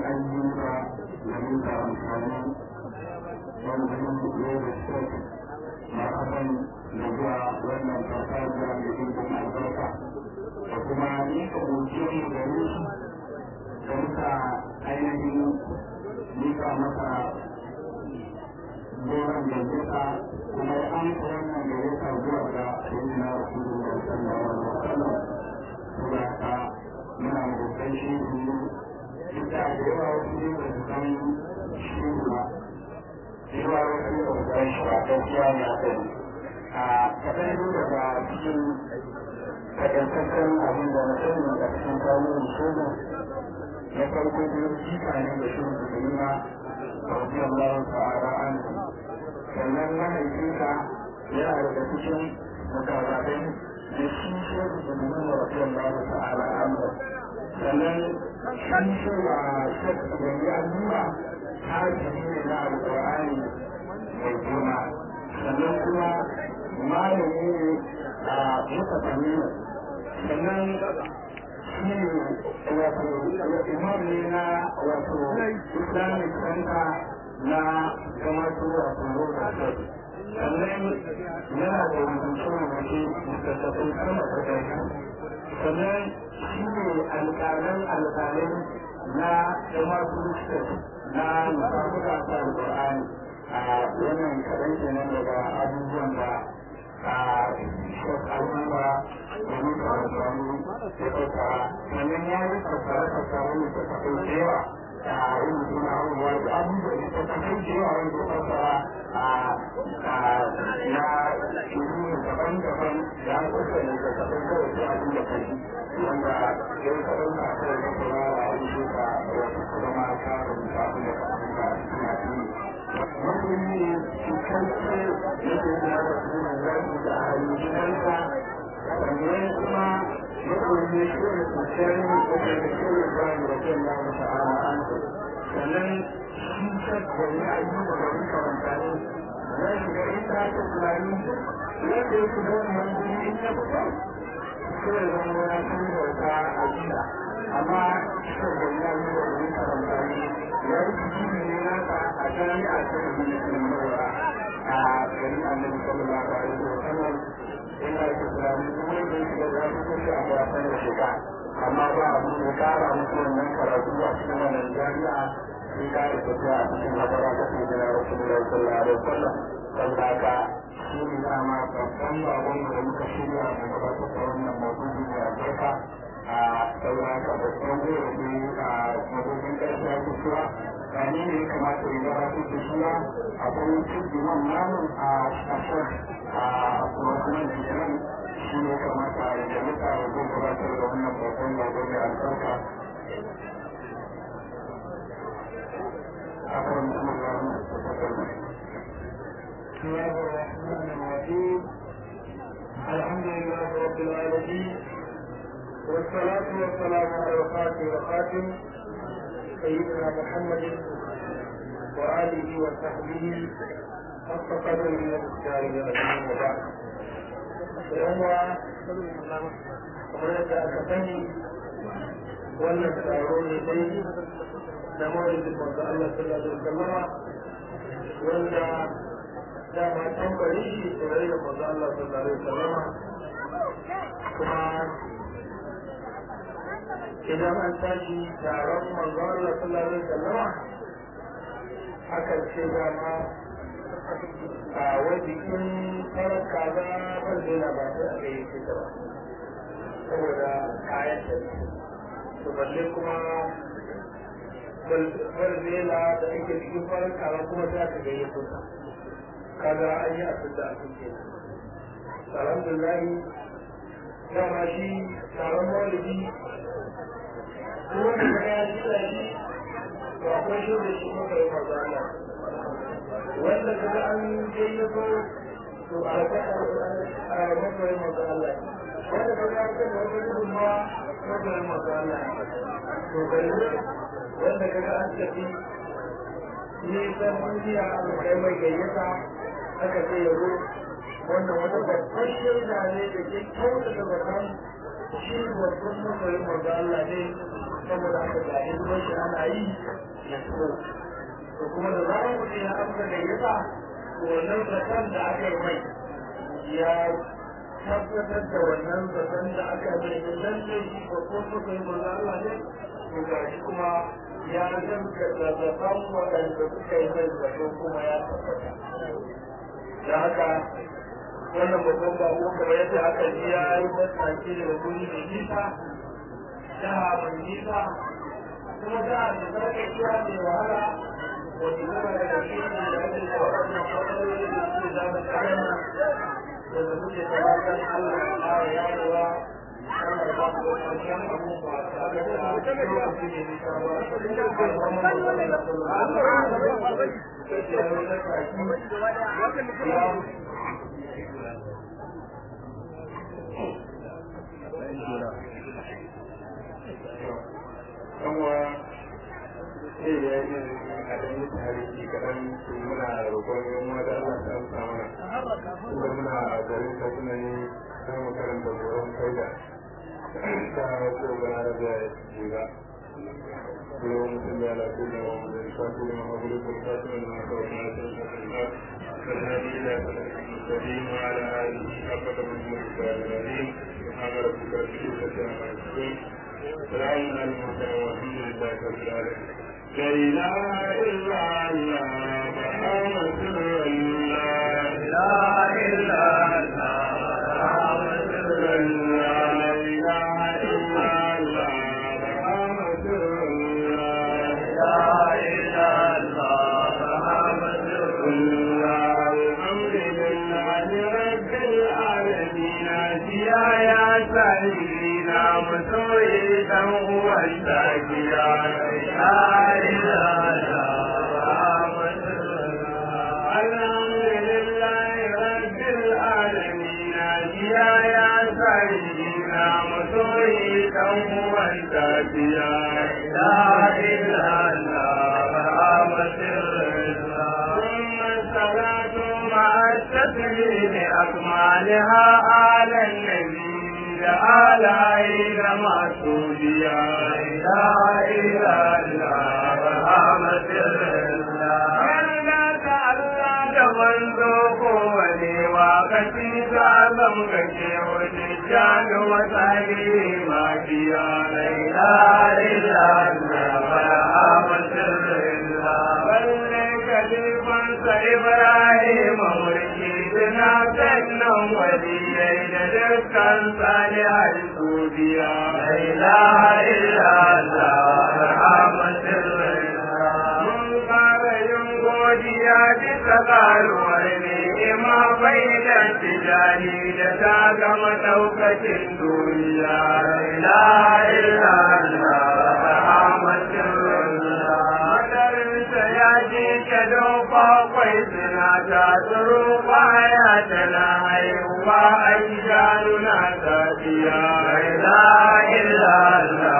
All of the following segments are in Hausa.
ayyuka da muka amfani wanda ne da state ma'aban da zuwa wannan farfajiya da ɗimbin albarka da kuma nika gojiyar da shi da muka ainihin nika masa goron gaggata kuma ya amsa wannan gaggata zuwa ga sayyidina rasulullah sallallahu alaihi wasallam saboda haka muna mutai shi ne duk da yawa wasu ne ba su san shi ba yawa wasu ba su san shi ba gaskiya ne a kai a kaɗan daga cikin takaitaccen abin da na sani da cikin kawo shogo na farko biyu jika ne da shi da nuna رضي الله تعالى عنه sannan mahaifinsa yana daga cikin mutarabai da shi shi da nuna rafiyar Allah ta'ala amma sannan shi shi wa shakka da ya nuna hajji ne na alƙur'ani mai girma sannan kuma malami ne a muka tsamina sannan shi ne wato imam ne na wato islamic center na gamatu wato rosa state sannan yana da rubuce rubuce littattafai sama da ɗaya sannan shi ne alƙalan alƙalai na gamatu state na musamman ta alƙur'ani a wannan kaɗan kenan daga abubuwan da a shekaruwa da muka amfani da ɗauka sannan ya yi fassara fassara ne ta tafi da yawa a yin suna abubuwa da abubuwa da ta tafi da yawa wanda ta fassara a na shirin daban-daban da an kusa da ta tafi kawai sai abin da kai wanda ya yi kaɗan ka kai da kuma a yi shi ka wasu zama ka rubuta abin da ka rubuta a cikin addini musulmi ne cikakke yake da rasulun zaki da halittarsa sannan kuma musulmi shi ne kusurin da ke da shirin zaki da ke da ta'ala an sannan shi shakka ne a yi da wani karanta ne ya shiga inda ake tunani yadda ya shiga wannan guri in ya fito sai ya zama ya san bauta a gida amma shakka ya yi da wani karanta ne ya yi jiki ne nasa a jami'a ta da musulmawa a garin annabi sallallahu alaihi wa sallam ina da tunani kuma da yake da za su kashe a wasan da shiga amma ba a mun kara musu wannan karatu a cikin wannan jami'a sai ka da tafiya a cikin hadara ta ke da rasulullahi sallallahu alaihi wa sallam saboda haka shi ne dama babban babban da muka shirya da gabatar da wannan maudu'i mai albarka a sauran ka babban gobe a mabobin ƙarfi a kusurwa gani ne ya kamata ya gabatar da shi akwai cikin man namun a shafar a kuma jiran shi ne kamata ya jalita ya zo gabatar da wannan babban gobe mai albarka أكرم بسم الله الرحمن الرحيم الحمد لله رب العالمين والصلاة والسلام على الخاتم والخاتم سيدنا محمد وآله وصحبه حق قدره ومختاره العظيم وبعد يوم kamar yadda aka sani wannan taro ne dai na mawalidin manzo Allah sallallahu alaihi wasallama wanda dama tambari shi tsorai da manzo Allah sallallahu alaihi wasallama kuma idan an tashi taron manzo Allah sallallahu alaihi wasallama hakan ce dama a wajen farar kaza ban daina ba sai a gayyace ta ba saboda kayan ta to balle kuma balbela da ake cikin farar kaza kuma za ka gayyato ta kaga an yi abin da abin ke alhamdulillah dama shi taron maulidi kuma da ya ji da shi to akwai shi da shi kuma kai maza Allah wanda kaga an gayyato to a a masoyin maza Allah wanda kaga an kai wata gudunmawa masoyin maza Allah to balle wanda kaga an tafi nisan duniya an kai mai gayyata aka ce ya zo wannan wata babban shaida ne da ke kyautata zaton shi babban masoyin maza Allah ne saboda haka ga hidimar shi ana yi ya so to kuma da zarar mutum ya amsa gayyata to wannan zaton da aka yi mai ya tabbatar da wannan zaton da aka yi mai da lalle shi ba ko suka yi manzo Allah ne to ga shi kuma ya gaskata zaton waɗanda suka yi mai zato kuma ya tabbata da haka wannan babban bako kamar yadda aka ji ya yi matsaki daga guri mai nisa jiha mai nisa kuma jiha da zarka iya mai wahala wata kuma daga cikin da ake da waɗannan matsaloli da suke zama kayan da suke tabbatar Allah ya ƙara yarewa Allah ba su da ƙarshen abubuwa ta ga da lokaci ne nisa ba a zaman da wani da kanwa zai ya yi a ɗan yi tarihi kaɗan su muna roƙon yan uwa da Allah ta amsa mana kuma muna garin Kaduna ne za mu karanta tsoron faida ta ko gana da jiga اللهم صل على سيدنا محمد الفاتح لما أغلق والفاتح لما سبق ناصر الحق فالهادي إلى صراط المستقيم وعلى آله حق قدره العظيم سبحان ربك رب العزة عما يصفون سلام على المرسلين والحمد لله رب العالمين لا إله إلا الله محمد رسول الله لا إله إلا الله محمد رسول الله لا إله إلا الله محمد رسول الله لا إله إلا الله محمد رسول الله الحمد لله رب العالمين يا سيدنا مسوي هو الشاكيا لا إله إلا محمد الحمد لله رب العالمين يا يا سيدنا مسوي هو الشاكيا لا إله إلا محمد ثم الصلاة مع التسليم أكمالها على النبي آلائك مسؤوليا لا إله إلا محمد kowane wakati ta zam kake wani jami wata ne mafiya laila ila balle kalifansa ibrahim mulki suna sannan waliyai da dukkan salihar su biya laila ila mun fara yin godiya bisa karuwar ni'ima bai da tijani da ta gama daukacin duniya la ilaha madarinsa ya ji ta don kwakwai suna ta tsoro baya tana haihuwa a idanu na tafiya la ilaha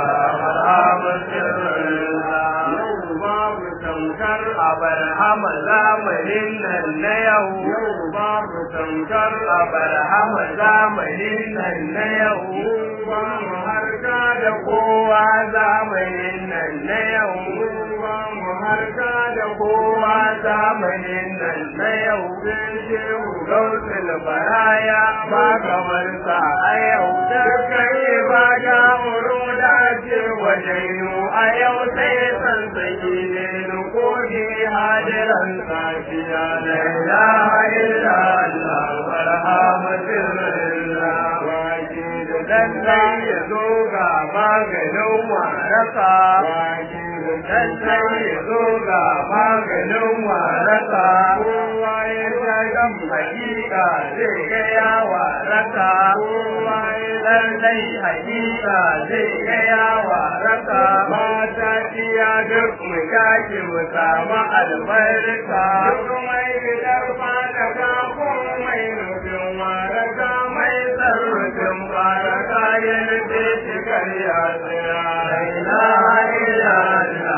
babu tamkar abarhama zamanin nan na yau yau babu tamkar abarhama zamanin nan na yau ba mu harka da kowa zamanin nan na yau ba mu harka da kowa zamanin nan na yau bin shehu gautul baraya ba kamar sa a yau dukkan ibada muruda ce wajen a yau sai san saki ne nukoki hadiran safiya la ilaha illa Allah barhamatillah waki da lallai ya zo ga maganin waraka waki da lallai ya zo ga maganin waraka kowa ya shagan hakika zai ga ya waraka kowa ya lallai hakika zai ga ya waraka mata tiya duk mu yaki mu samu albarka duk mai gidan fata ka ko mai nufin waraka mai sarrafin baraka ya nufi shi karya tsira la ilaha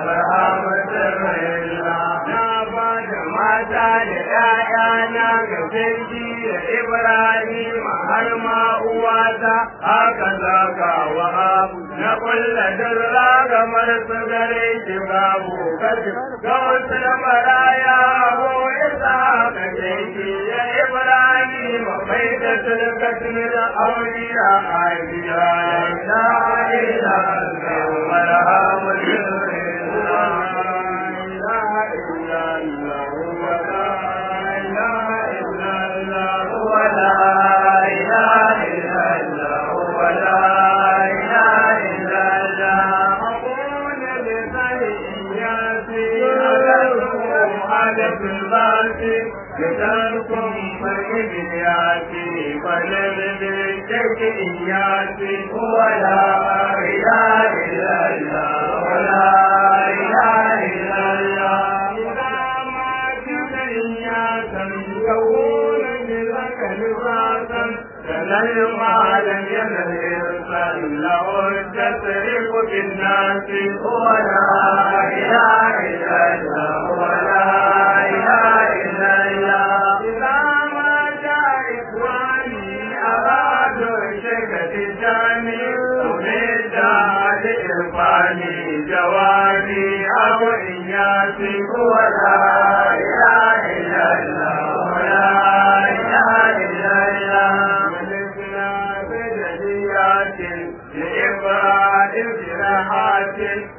illa na ba da mata da ƴaƴana ga jirgi da Ibrahim har ma uwata haka zaka wa abu na kulla dirra kamar su gare shi babu kashi ga wasu da maraya ko isa ka shi ya ibrahim mai da sulkatin da auliya a biya la ila allah marhamu لتنكم فإبنياتي فلنبتك إياتي ولا إله إلا الله ولا إله إلا الله إذا ما كنت إياكا يكون بذلك لباسا فلن لم ينل الإنسان له التسريف بالناس ولا إله إلا الله ولا إله إلا الله إذا ما جاء إخواني أرادوا شكة الجاني أريد لإرفاني جوابي أو إياسي ولا إله إلا الله ولا إله إلا الله ولسنا بجديات لإبراء جراحات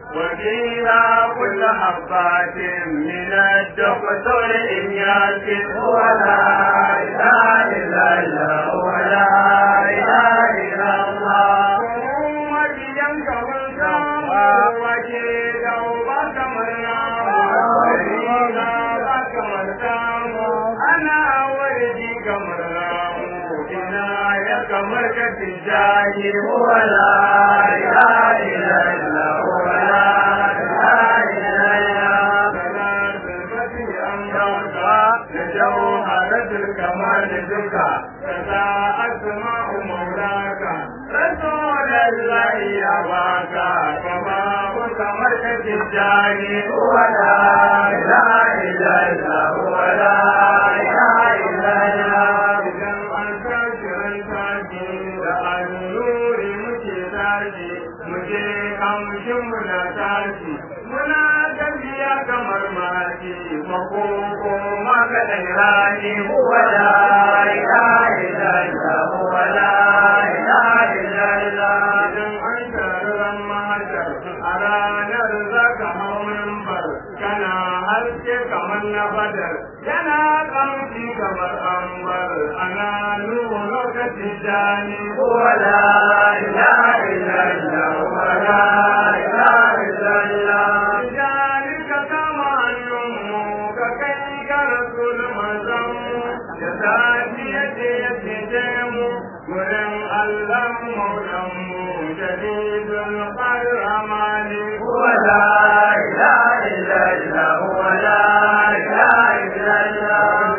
وفيها كل حبات من الدكتور إياس ولا إله إلا الله ولا إله إلا الله وجيان كمن سامو وجي دوبا كمن نامو وجينا كمن سامو أنا ولدي كمن نامو إنا يا كمن كتجاهي ولا إله إلا الله ولا إله إلا الله فلا تلفتي أمرك لجوهرة الكمال دكا فلا أسمع مولاك رسول الله يباك كما كمرك تجاني ولا إله إلا الله ولا إله إلا الله إذا أنت شرنتاجي لأنور مكتاجي مجي أمشي منتاجي muna tafiya kamar maki makoko maka ɗan rani wala ilaha illallah wala ilaha illallah idan an taron mahashar a ranar zaka hau mimbar kana haske kamar na badar yana kamshi kamar ambar ana nuna lokacin jani wala ilaha illallah wala ilaha illallah ذلك كما أنه ككي كرسول مزم يساتي يتيتم ورم الله مولم جديد القرمان ولا إله إلا الله ولا إله إلا الله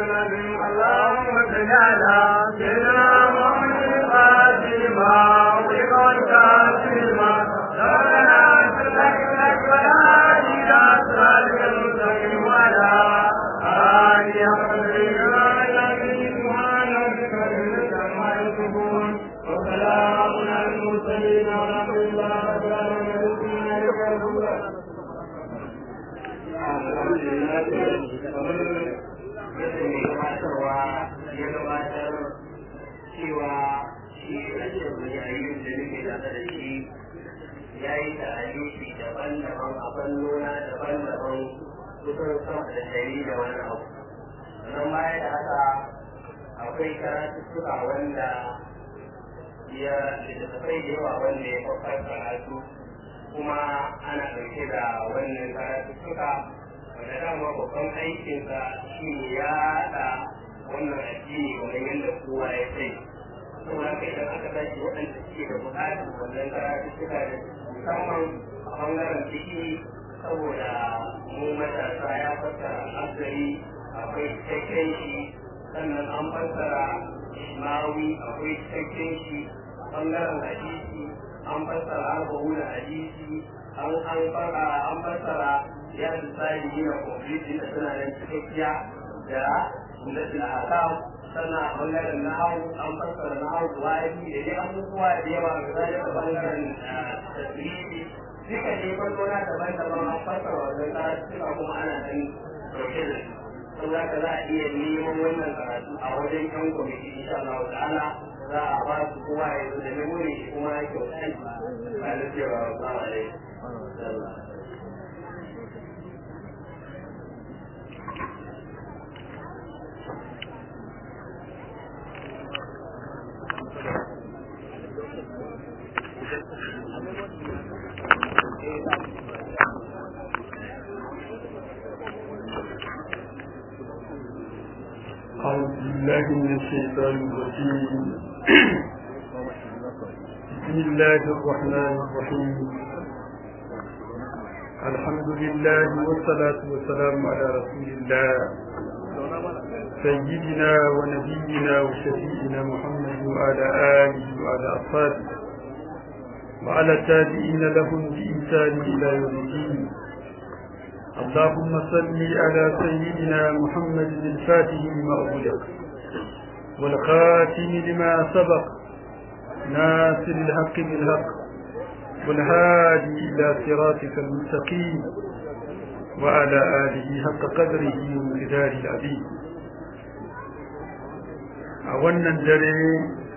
اللهم صل على سيدنا محمد فاطمة وقل كافرما ربنا سلك لك ولا إلى صراطك المستقيم ولا آله وسلام على المرسلين ورحمة الله وبركاته cewa shi rashin yayin da nake tare da shi ya yi ta'alifi daban-daban a fannona daban-daban kusan sama da dari da wani abu sannan baya da haka akwai karatuttuka wanda ya littattafai da yawa wanda ya kwakwar karatu kuma ana ɗauke da wannan karatuttuka wanda dama babban aikinsa shi ne ya haɗa wannan addini kamar yadda kowa ya sai saboda haka idan aka tashi waɗanda suke da buƙatar wannan karatuttuka da musamman a ɓangaren ciki saboda mu matasa ya fassara asali akwai cikakken shi sannan an fassara ishmawi akwai cikakken shi ɓangaren hadisi an fassara arba'u da hadisi an an fara an fassara ya tsari yana complete da suna nan cikakkiya da sunnatul ahkam sannan a bangaren na hau an fassara na hau wa'adi da dai abubuwa da yawa ga zalika bangaren tasiri duka ne fannona daban-daban an fassara wannan karatuka kuma ana nan ɗauke da su saboda haka za a iya neman wannan karatu a wajen yan kwamiti insha Allah ta'ala za a ba su kowa ya zo da memory shi kuma ya kyautai ba da cewa ba wa dai أعوذ بالله من الشيطان الرجيم بسم الله الرحمن الرحيم الحمد لله والصلاة والسلام على رسول الله سيدنا ونبينا وشفيئنا محمد وعلى آله وعلى أصحابه وعلى التابعين لهم بإنسان إلى يوم الدين اللهم صل على سيدنا محمد الفاتح لما أغلق والخاتم لما سبق ناصر الحق بالحق والهادي إلى صراطك المستقيم وعلى آله حق قدره ومقداره العظيم أولا الدري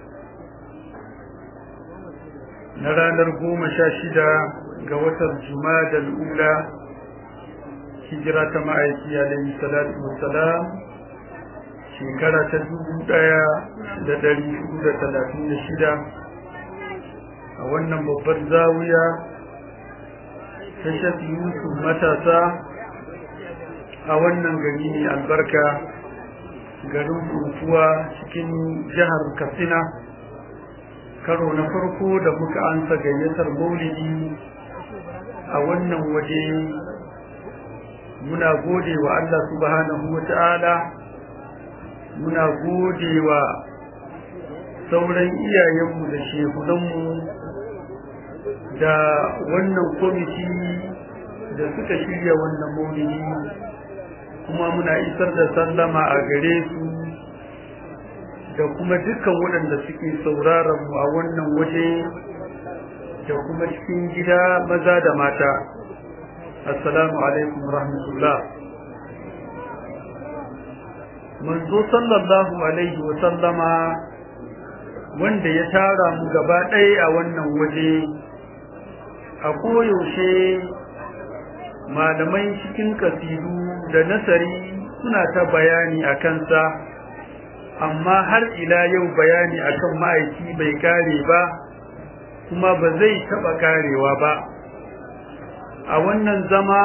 نرى نرجو مشاشدة قوة الجماد الأولى hijira ta ma'aiki alaihi salatu wassalam shekara ta dubu ɗaya da ɗari hudu da talatin da shida a wannan babbar zawiya ta shafi yusuf matasa a wannan gari ne albarka garin kurkuwa cikin jihar katsina karo na farko da muka ansa gayyatar maulidi a wannan waje muna gode wa Allah subhanahu wa ta'ala muna gode wa sauran iyayenmu da shehunanmu da wannan kwamiti da suka shirya wannan maulidi kuma muna isar da sallama a gare su da kuma dukkan waɗanda suke sauraron mu a wannan waje da kuma cikin gida maza da mata assalamu alaikum rahmatullah manzo sallallahu alaihi wa sallama wanda ya tara mu gaba ɗaya a wannan waje a koyaushe malamai cikin kasidu da nasari suna ta bayani a kansa amma har ila yau bayani akan ma'aiki bai kare ba kuma ba zai taɓa karewa ba a wannan zama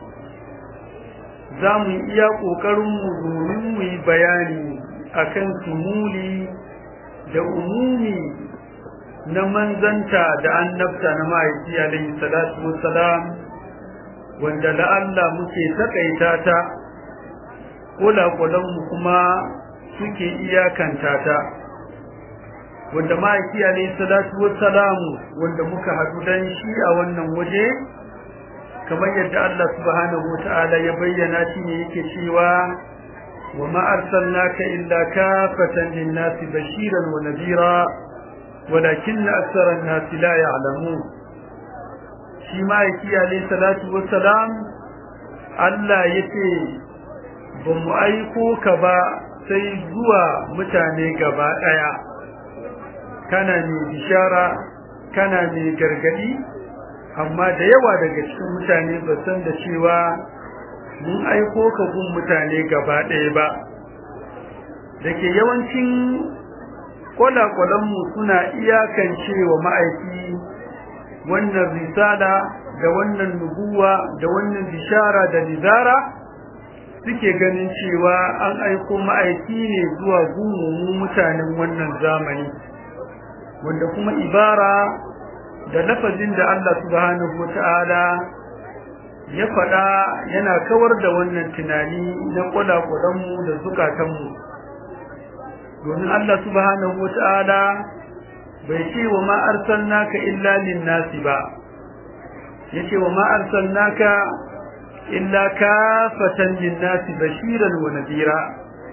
za mu iya ƙoƙarinmu domin mu yi bayani akan sumuli da umumi na manzanta da annabta na ma'aiki alaihi salatu wassalam wanda la'alla muke taƙaita ta kula-kulanmu kuma suke iyakanta ta wanda ma'aiki alaihi salatu wassalamu wanda muka haɗu dan shi a wannan waje kamar yadda Allah subhanahu wata'ala ya bayyana shi ne yake cewa wa ma arsalnaka illa kafatan lin-nasi bashiran wa nadira walakinna aktsara an-nasi la ya'lamun shi ma'aiki alaihi salatu wassalam Allah yace ba mu aiko ka ba sai zuwa mutane gaba daya kana ne bishara kana ne gargadi amma da yawa daga cikin mutane ba san da cewa mun aiko ka gun mutane gaba ɗaya ba da ke yawancin kwalakwalanmu suna iyakance wa ma'aiki wannan risala da wannan nubuwa da wannan bishara da nizara suke ganin cewa an aiko ma'aiki ne zuwa gumumu mutanen wannan zamani wanda kuma ibara da lafazin da Allah subhanahu wata'ala ya faɗa yana kawar da wannan tunani na kwalakwalanmu da zukatanmu domin Allah subhanahu wata'ala bai ce wa ma arsalnaka illa lin-nasi ba yace wa ma arsalnaka illa kafatan lin-nasi bashiran wa nadira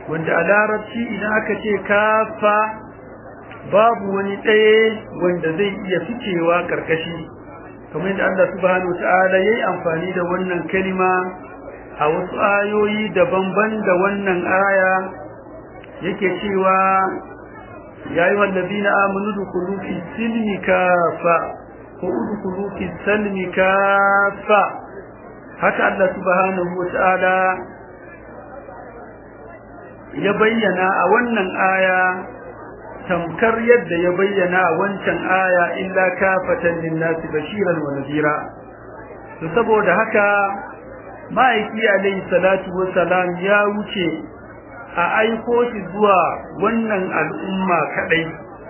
wanda a larabci idan aka ce kafa babu wani ɗaya wanda zai iya ficewa ƙarƙashi kamar yadda Allah subhanahu ta'ala yayi amfani da wannan kalima a wasu ayoyi daban-ban da wannan aya yake cewa ya yi wallazina amanu dukulu fi silmi kafa ko udkhulu fi salmi kafa haka Allah subhanahu ta'ala ya bayyana a wannan aya tamkar yadda ya bayyana a wancan aya illa kafatan linnasi bashiran wa nadira to saboda haka ma'aiki alayhi salatu wassalam ya wuce a aiko shi zuwa wannan al'umma kadai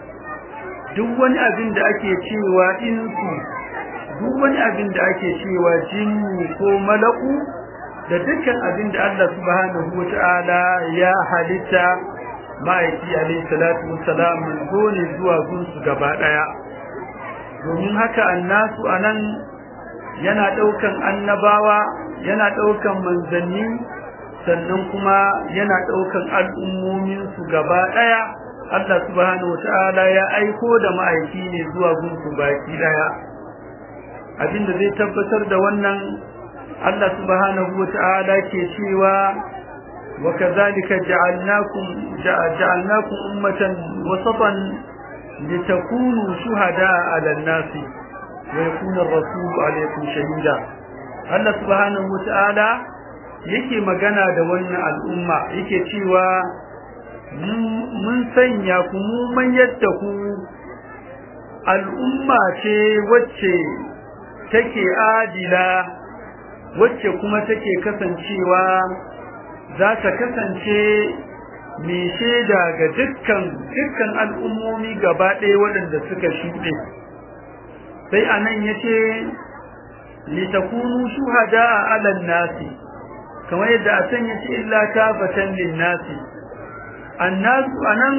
duk wani abin da ake cewa insu duk wani abin da ake cewa jinni ko malaku da dukkan abin da Allah subhanahu wata'ala ya halitta ma'aiki alayhi salatu wassalam manzo ne zuwa gunsu gaba daya domin haka annasu anan yana daukan annabawa yana daukan manzanni sannan kuma yana daukan al'ummomin su gaba daya Allah subhanahu wata'ala ya aiko da ma'aiki ne zuwa gunsu baki daya abinda zai tabbatar da wannan Allah subhanahu wata'ala ke cewa wa kadhalika ja'alnakum ja'alnakum ummatan wasatan litakunu shuhada'a 'ala an-nasi wa yakuna ar-rasulu 'alaykum shahida Allah subhanahu wata'ala yake magana da wannan al'umma yake cewa mun sanya ku mu man yadda ku al'umma ce wacce take adila wacce kuma take kasancewa za ta kasance mai shaida ga dukkan dukkan al'ummomi gaba ɗaya waɗanda suka shuɗe sai anan yace litakunu shuhada ala nasi kamar yadda a can yace illa kafatan lin nasi annasu anan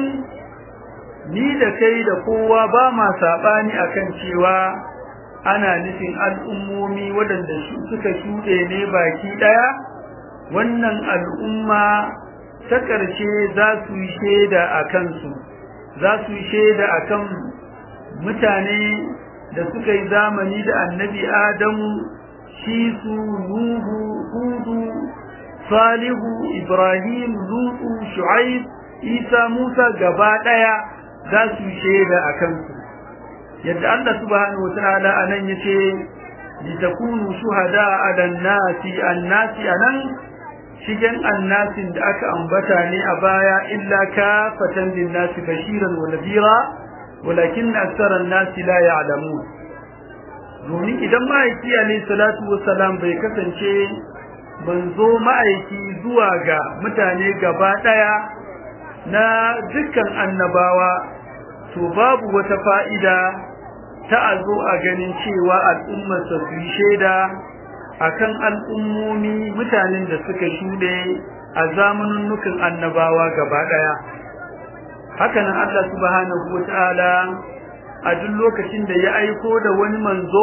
ni da kai da kowa ba ma sabani akan cewa ana nufin al'ummomi waɗanda suka shuɗe ne baki ɗaya wannan al'umma ta ƙarshe za su yi shaida a kansu za su yi shaida a kan mutane da suka yi zamani da annabi adamu shi su nuhu hudu salihu ibrahim lutu shu'aib isa musa gaba ɗaya za su yi shaida a kansu yadda Allah subhanahu wataala anan yace litakunu shuhada ala nasi annasi anan shigen annasin da aka ambata ne a baya illa kafatan linnasi bashiran wa nadira walakin aktsara an-nasi la ya'lamun domin idan ma'aiki alayhi salatu wassalam bai kasance banzo ma'aiki zuwa ga mutane gaba daya na dukkan annabawa to babu wata fa'ida ta a zo a ganin cewa al'ummarsa su yi shaida akan al'ummomi mutanen da suka shuɗe a zamanin annabawa gaba ɗaya hakanan Allah subhanahu wata'ala a duk lokacin da ya aiko da wani manzo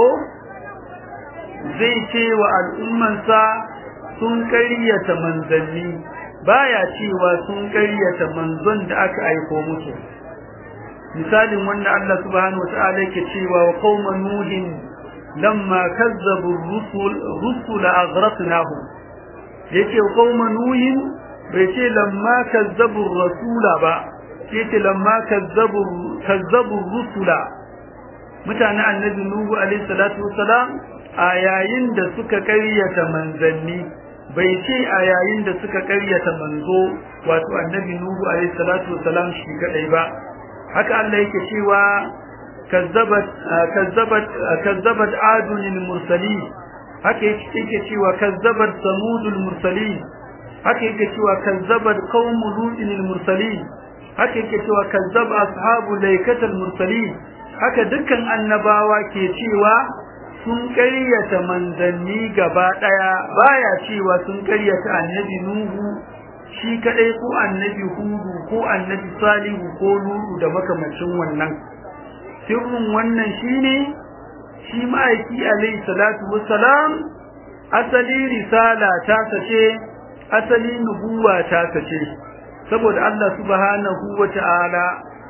zai ce wa al'ummansa sun ƙaryata manzanni baya cewa sun ƙaryata manzon da aka aiko musu misalin wanda Allah subhanahu wata'ala yake cewa wa qauma nuhin lamma kazzabu rusul rusul aghraqnahum yace qauma nuhin bai ce lamma kazzabu rasula ba yace lamma kazzabu kazzabu rusula mutanen annabi nuhu alaihi salatu wassalam a yayin da suka karyata manzanni bai ce a yayin da suka karyata manzo wato annabi nuhu alaihi salatu wassalam shi kadai ba haka Allah yake cewa kazzabat kazzabat kazzabat adun al-mursalin haka yake cewa kazzabat samud al-mursalin haka yake cewa kazzabat qaum lut al-mursalin haka yake cewa kazzaba ashabu laikat al-mursalin haka dukkan annabawa ke cewa sun ƙaryata manzanni gaba daya baya cewa sun ƙaryata annabi nuhu shi kadai ko annabi hudu ko annabi salihu ko lulu da makamacin wannan sirrin wannan shine shi ma'aiki alayhi salatu wassalam asali risala ta sace asali nubuwa ta sace saboda Allah subhanahu wata'ala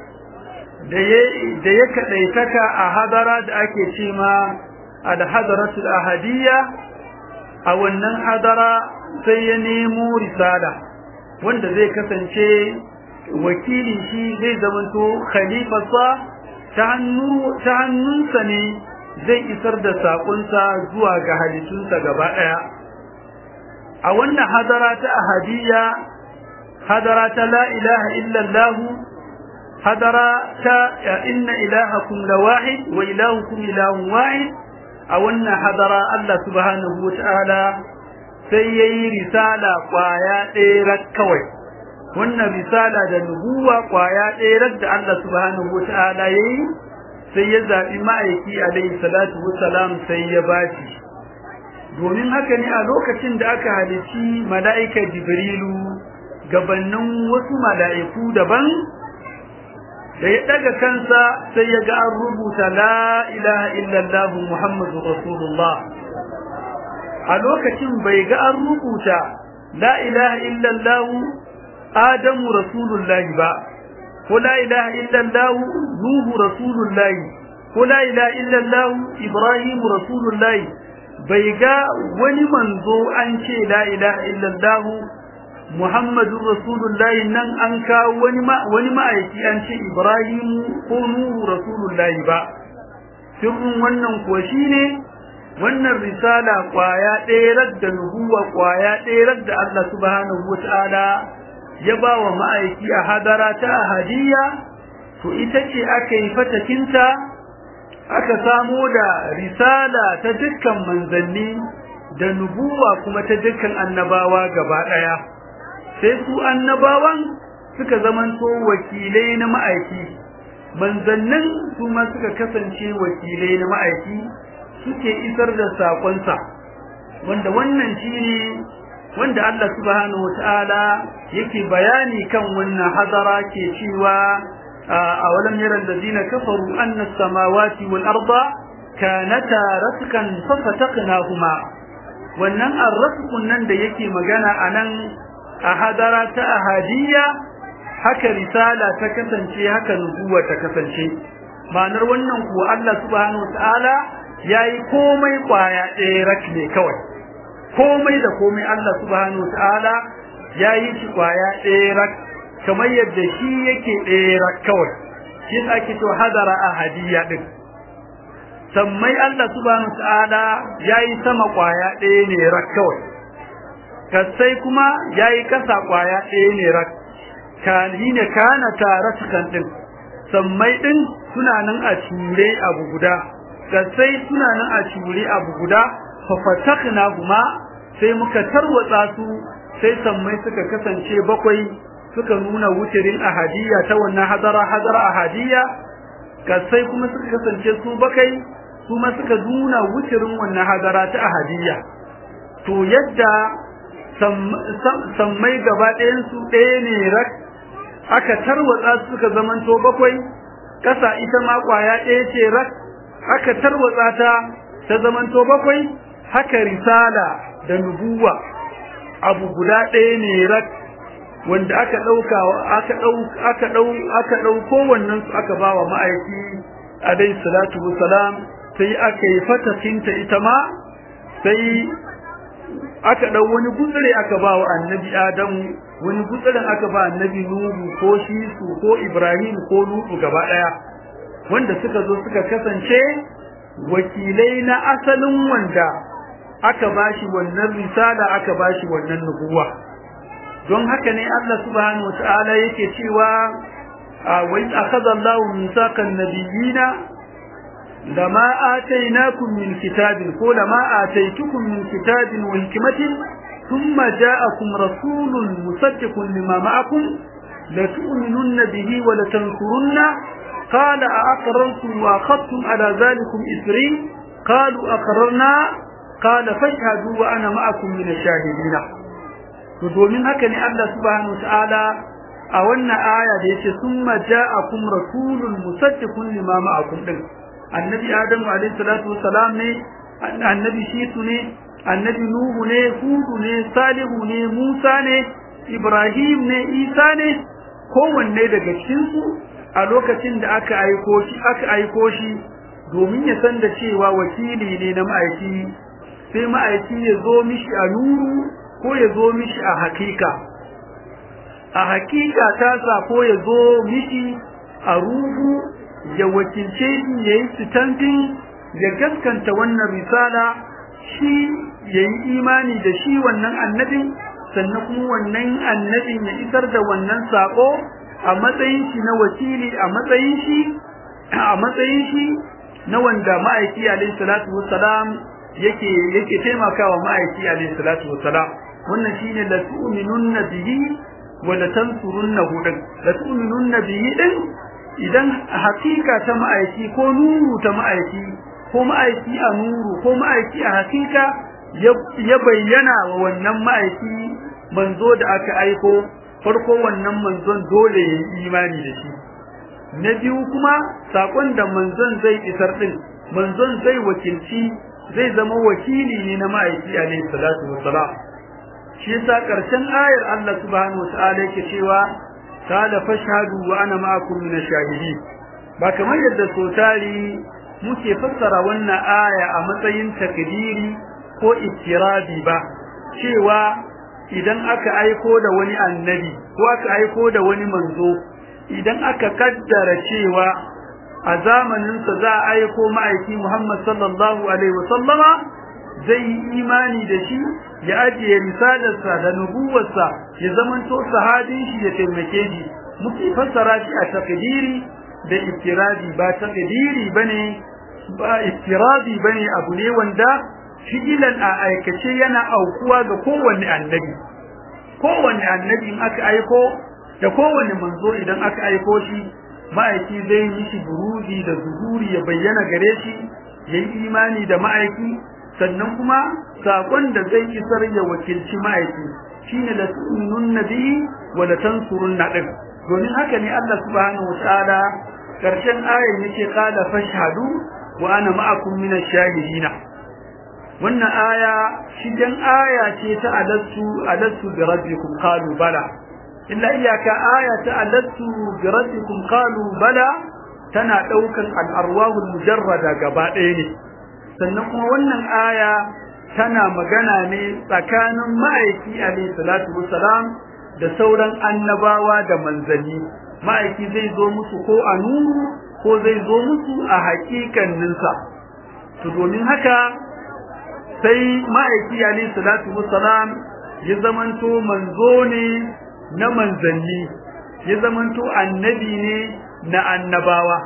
da ya da ya kadaitaka a hadara da ake ce ma al-hadaratul ahadiyya a wannan hadara sai ya nemo risala wanda zai kasance wakilin shi zai zamanto khalifarsa ta hannunsa ne zai isar da saƙonsa zuwa ga halittunsa gaba ɗaya a wannan hadara ta ahadiyya hadara ta la ilaha illallahu hadara ta inna ilahakum la wahid wa ilahukum ilahun wahid a wannan hadara Allah subhanahu wa ta'ala sai yayi risala kwaya ɗaya kawai wannan risala da nubuwa kwaya ɗaya da Allah subhanahu wa ta'ala yayi sai ya zaɓi ma'aiki alaihi salatu wassalam sai ya bashi domin haka ne a lokacin da aka halici mala'ika jibrilu gabanin wasu mala'iku daban da ya daga kansa sai ya ga an rubuta la ilaha illallah muhammadu rasulullah a lokacin bai ga an rubuta la ilaha illallah adamu rasulullahi ba ko la ilaha illallah nuhu rasulullahi ko la ilaha illallah ibrahim rasulullahi bai ga wani manzo an ce la ilaha illallah muhammadun rasulullahi nan an kawo wani wani ma'aiki an ce ibrahim ko nuhu rasulullahi ba sirrin wannan kuwa shine wannan risala kwaya ɗaya da nubuwa kwaya ɗaya da Allah subhanahu wataala ya ba wa ma'aiki a hadara ta ahadiyya to ita ce aka yi fatakinta aka samo da risala ta dukkan manzanni da nubuwa kuma ta dukkan annabawa gaba ɗaya sai su annabawan suka zamanto wakilai na ma'aiki manzannin su ma suka kasance wakilai na ma'aiki suke isar da saƙonsa wanda wannan shine wanda Allah subhanahu wataala yake bayani kan wannan hadara ke cewa awalam yara alladhina kafaru anna as-samawati wal arda kanata raskan fafataqnahuma wannan arrasqun nan da yake magana anan a hadara ta ahadiyya haka risala ta kasance haka nubuwa ta kasance ma'anar wannan kuwa Allah subhanahu wataala yayi komai kwaya ɗaya rak ne kawai komai da komai Allah subhanahu wataala yayi shi kwaya ɗaya rak kamar yadda shi yake ɗaya rak kawai shi ake to hadara ahadiyya din sammai Allah subhanahu wataala yayi sama kwaya ɗaya ne rak kawai kasai kuma yayi kasa kwaya ɗaya ne rak kan ne kana tare kan din sammai din suna nan a cure abu guda kasai suna nan a cure abu guda fa fatakna huma sai muka tarwatsa su sai sammai suka kasance bakwai suka nuna wucirin ahadiyya ta wannan hadara hadara ahadiyya kasai kuma suka kasance su bakai kuma suka nuna wucirin wannan hadara ta ahadiyya to yadda sammai gaba ɗayan su ɗaya ne rak aka tarwatsa su suka zamanto bakwai kasa ita ma kwaya ɗaya ce rak aka tarwatsa ta ta zamanto bakwai haka risala da nubuwa abu guda ɗaya ne rak wanda aka ɗauka aka ɗau aka ɗau aka ɗauko wannan su aka bawa ma'aiki alayhi salatu wassalam sai aka yi fatakinta ita ma sai aka ɗau wani gutsire aka ba wa annabi adamu wani gutsiren aka ba annabi nuhu ko shisu ko ibrahim ko lutu gaba ɗaya wanda suka zo suka kasance wakilai na asalin wanda aka bashi wannan risala aka bashi wannan nubuwa don haka ne Allah subhanahu wataala yake cewa wa in akhadha Allahu mithaqan nabiyina lama atainakum min kitabin ko lama ataitukum min kitabin wa hikmatin thumma ja'akum rasulun musaddiqun lima ma'akum la tu'minunna bihi wa la tansurunna qala a aqrartum wa akhadtum ala dhalikum isri qalu aqrarna qala fashhadu wa ana ma'akum min ash-shahidin to domin haka ne Allah subhanahu wa ta'ala a wannan aya da yace thumma ja'akum rasulun musaddiqun lima ma'akum din annabi adamu alayhi salatu wassalam ne annabi shitu ne annabi nuhu ne hudu ne salihu ne musa ne Ibrahim ne Isa ne kowanne daga cikinsu a lokacin da aka aiko shi aka aiko shi domin ya san da cewa wakili ne na ma'aiki sai ma'aiki ya zo mishi a nuru ko ya zo mishi a hakika a hakika ta sa ko ya zo mishi a ruhu ya wakilce shi ya yi sitantin ya gaskanta wannan risala shi ya yi imani da shi wannan annabin sannan kuma wannan annabin ya isar da wannan sako a matsayin shi na wakili a matsayin shi a matsayin shi na wanda ma'aiki alayhi salatu wassalam yake yake taimakawa ma'aiki alayhi salatu wassalam wannan shine la tu'minunna bihi wa la tansurunnahu din la tu'minunna bihi din idan hakika ta ma'aiki ko nuru ta ma'aiki ko ma'aiki a nuru ko ma'aiki a hakika ya bayyana wa wannan ma'aiki manzo da aka aiko farko wannan manzon dole ya yi imani da shi na biyu kuma sakon da manzon zai isar din manzon zai wakilci zai zama wakili ne na ma'aiki alaihi salatu wassalam shi yasa karshen ayar Allah subhanahu wataala yake cewa qala fashhadu wa ana ma'akum min ash-shahidin ba kamar yadda sotari muke fassara wannan aya a matsayin takdiri ko ittirabi ba cewa idan aka aiko da wani annabi ko aka aiko da wani manzo idan aka kaddara cewa a zamaninsa za a aiko ma'aiki Muhammad sallallahu alaihi wasallama zai yi imani da shi ya ajiye risalarsa da nubuwarsa ya zamanto sahabin shi ya taimake shi muke fassara shi a takdiri da iftirabi ba takdiri bane ba iftirabi bane abu ne wanda fi'ilan a aikace yana aukuwa ga kowanne annabi kowanne annabi in aka aiko da kowanne manzo idan aka aiko shi ma'aiki zai yi shi buruzi da zuhuri ya bayyana gare shi ya yi imani da ma'aiki sannan kuma sakon da zai isar ya wakilci ma'aiki shine la tu'minunna bihi wa la tansurunna din domin haka ne Allah subhanahu wataala karshen ayar yake qala fashhadu wa ana ma'akum minash shahidina wannan aya shigen aya ce ta alassu alassu bi rabbikum qalu bala illa iyaka aya ta alassu bi rabbikum qalu bala tana daukan al-arwahul mujarrada gaba ɗaya ne sannan kuma wannan aya tana magana ne tsakanin ma'aiki alayhi salatu wassalam da sauran annabawa da manzanni ma'aiki zai zo musu ko a nuru ko zai zo musu a haƙiƙaninsa to domin haka sai ma'aiki alayhi salatu wassalam ya zamanto manzo ne na manzanni ya zamanto annabi ne na annabawa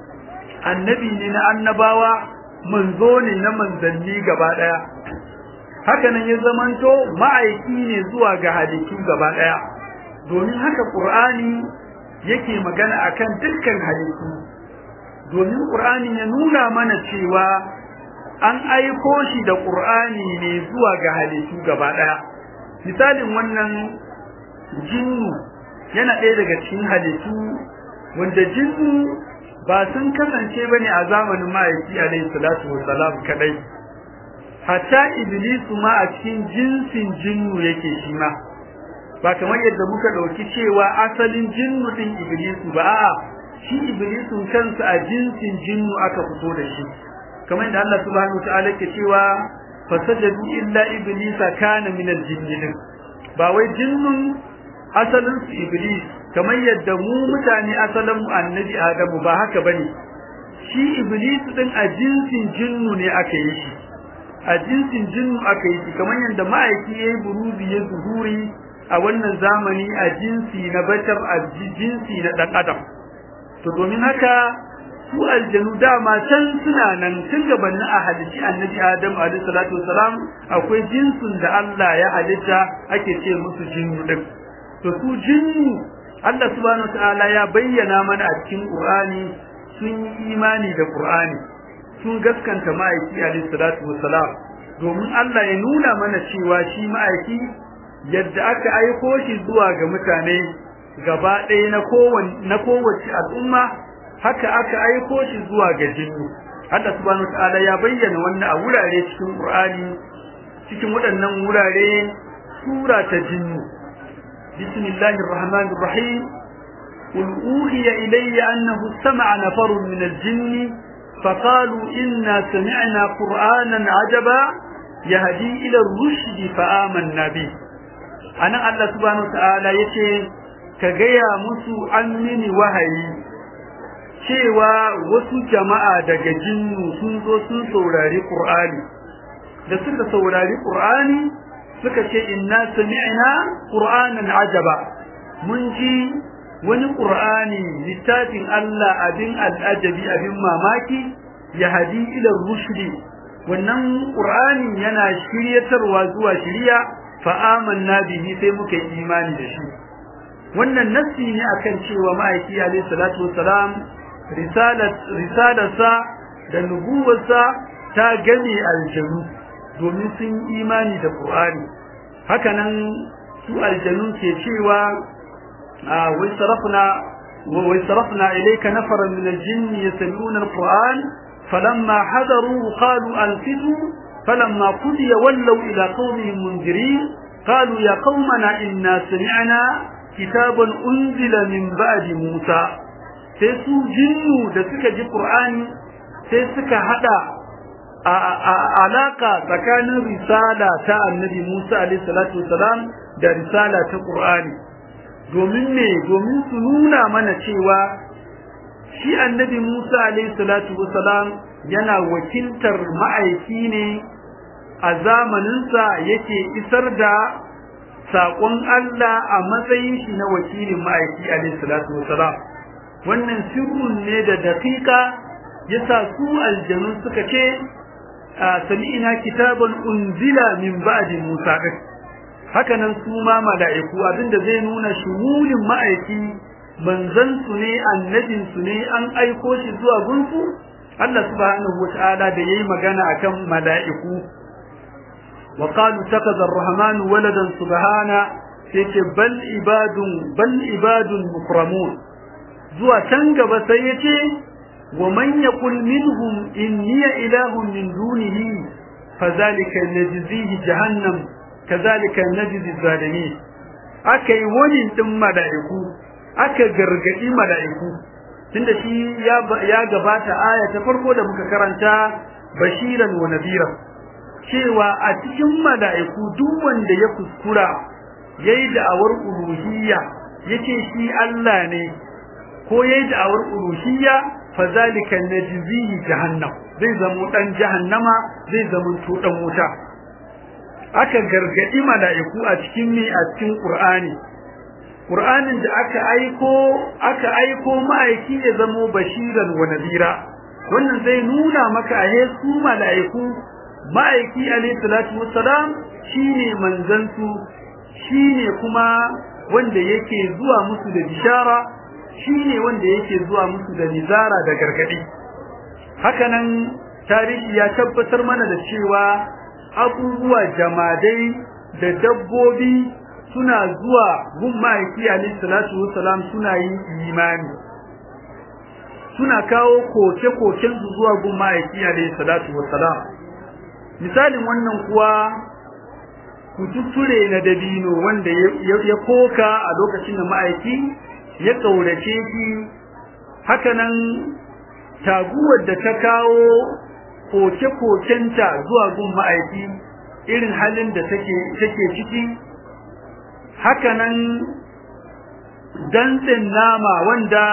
annabi ne na annabawa manzo ne na manzanni gaba daya haka nan ya zamanto ma'aiki ne zuwa ga halittu gaba daya domin haka qur'ani yake magana akan dukkan halittu domin qur'ani ya nuna mana cewa an aiko shi da qur'ani ne zuwa ga halittu gaba daya misalin wannan jinnu yana ɗaya daga cikin halittu wanda jinnu ba sun kasance bane a zamanin ma'aiki alayhi salatu wassalam kadai hatta iblisu ma a cikin jinsin jinnu yake shi ma ba kamar yadda muka dauki cewa asalin jinnu din iblisu ba a'a shi iblisun kansa a jinsin jinnu aka fito da shi kamar yadda Allah subhanahu wataala ke cewa fasajadu illa iblisa kana min aljinn ba wai jinnun asalin su iblis kamar yadda mu mutane asalin mu annabi adamu ba haka bane shi iblis din a jinsin jinnu ne aka yi shi a jinsin jinnu aka yi shi kamar yadda ma'aiki yayi buruzi ya zuhuri a wannan zamani a jinsi na bashar a jinsi na dan adam to domin haka su aljanu dama can suna nan tun gabanin a halitti annabi adam alaihi salatu wasalam akwai jinsin da Allah ya halitta ake ce musu jinnu din to su jinnu Allah subhanahu wataala ya bayyana mana a cikin Qur'ani sun yi imani da Qur'ani sun gaskanta ma'aiki alaihi salatu wassalam domin Allah ya nuna mana cewa shi ma'aiki yadda aka aiko shi zuwa ga mutane gaba ɗaya na kowace na kowace al'umma haka aka aiko shi zuwa ga jinnu Allah subhanahu wataala ya bayyana wannan a wurare cikin Qur'ani cikin waɗannan wurare sura ta jinnu bismillahir rahmanir rahim qul uhiya ilayya annahu sama'a nafarun min al-jinn فقالوا إنا سمعنا قرآنا عجبا يهدي إلى الرشد فآمنا به أنا الله سبحانه وتعالى يتي كجيا مسو أمني وهي cewa wasu jama'a daga jinnu sun zo sun saurari Qur'ani da suka saurari Qur'ani suka ce inna sami'na Qur'anan ajaba mun ji wani Qur'ani littafin Allah abin al'ajabi abin mamaki ya hadi ila rushdi wannan Qur'ani yana shiryatarwa zuwa shiriya fa amanna bihi sai muka yi imani da shi wannan nassi ne akan cewa ma'aiki alayhi salatu wassalam risalarsa da nubuwarsa ta gane aljanu domin sun imani da Qur'ani hakanan su aljanu ke cewa wai sarafna wai sarafna ilayka nafaran min aljinn yastami'una alquran falamma hadaru qalu anfitu falamma qudiya wallaw ila qawmihim mundirin qalu ya qaumana inna sami'na kitaban unzila min ba'di musa sai su jinnu da suka ji Qur'ani sai suka hada alaka tsakanin risala ta Annabi Musa alaihi salatu wasalam da risala ta Qur'ani domin me domin su nuna mana cewa shi Annabi Musa alaihi salatu wasalam yana wakiltar ma'aiki ne a zamaninsa yake isar da saƙon Allah a matsayin shi na wakilin ma'aiki alaihi salatu wasalam wannan sirrun ne da daƙiƙa yasa su aljanu suka ce sami'ina kitaban unzila min ba'di Musa din hakanan su ma mala'iku abinda zai nuna shumulin ma'aiki manzon su ne annabin su ne an aiko shi zuwa gunsu Allah subhanahu wata'ala da yayi magana akan mala'iku wa qalu takaza ar-rahmanu waladan subhana sai ce bal ibadun bal ibadun mukramun zuwa can gaba sai ya ce wa man yaqul minhum inni ilahun min dunihi fadhalika najzihi jahannam kadhalika najzi zalimin akai wani din malaiku aka gargadi malaiku tunda shi ya ya gabata aya ta farko da muka karanta bashiran wa nadira cewa a cikin malaiku duk wanda ya kuskura yayi da'awar uluhiyya yace shi Allah ne ko yayi da'awar uluhiyya fa zalika najzihi jahannam zai zama dan jahannama zai zama to dan wuta aka gargadi mala'iku a cikin mi a cikin qur'ani qur'anin da aka aiko aka aiko ma'aiki ya zama bashiran wa nadira wannan zai nuna maka ahe su mala'iku ma'aiki alayhi salatu wassalam shine manzon su shine kuma wanda yake zuwa musu da bishara shine wanda yake zuwa musu da nizara da gargadi hakanan tarihi ya tabbatar mana da cewa abubuwa jamadai da dabbobi suna zuwa gun ma'aiki alayhi salatu wassalam suna yin imani suna kawo koke-koken su zuwa gun ma'aiki alayhi salatu wassalam misalin wannan kuwa kututture na dabino wanda ya koka a lokacin da ma'aiki ya kaurace shi hakanan taguwar da ta kawo koke-kokenta zuwa gun ma'aiki irin halin da take ciki hakanan dantsen nama wanda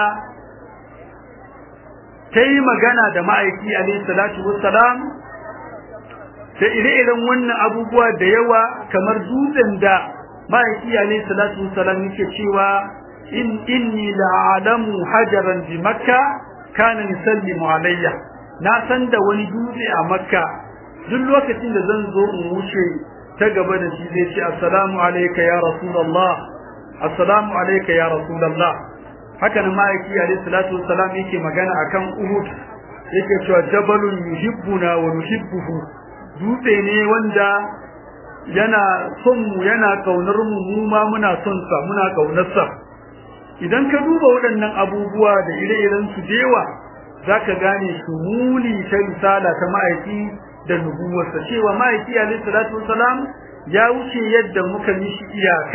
ta yi magana da ma'aiki alaihi salatu wassalam da ire-iren wannan abubuwa da yawa kamar dutsen da ma'aiki alaihi salatu wassalam yake cewa in inni la'alamu hajaran bi makka kana yusallimu alayya na san da wani dutse a makka duk lokacin da zan zo in wuce ta gaba da shi zai ce assalamu alayka ya rasulullah assalamu alayka ya rasulullah haka nan ma'aiki alayhi salatu wassalam yake magana akan uhud yake cewa jabalun yuhibbuna wa nuhibbuhu dutse ne wanda yana son mu yana kaunar mu mu ma muna son sa muna kaunar sa idan ka duba waɗannan abubuwa da ire-iren su dewa zaka gane shumuli ta risala ta ma'aiki da nubuwarsa cewa ma'aiki alayhi salatu wasalam ya wuce yadda muka mishi iyaka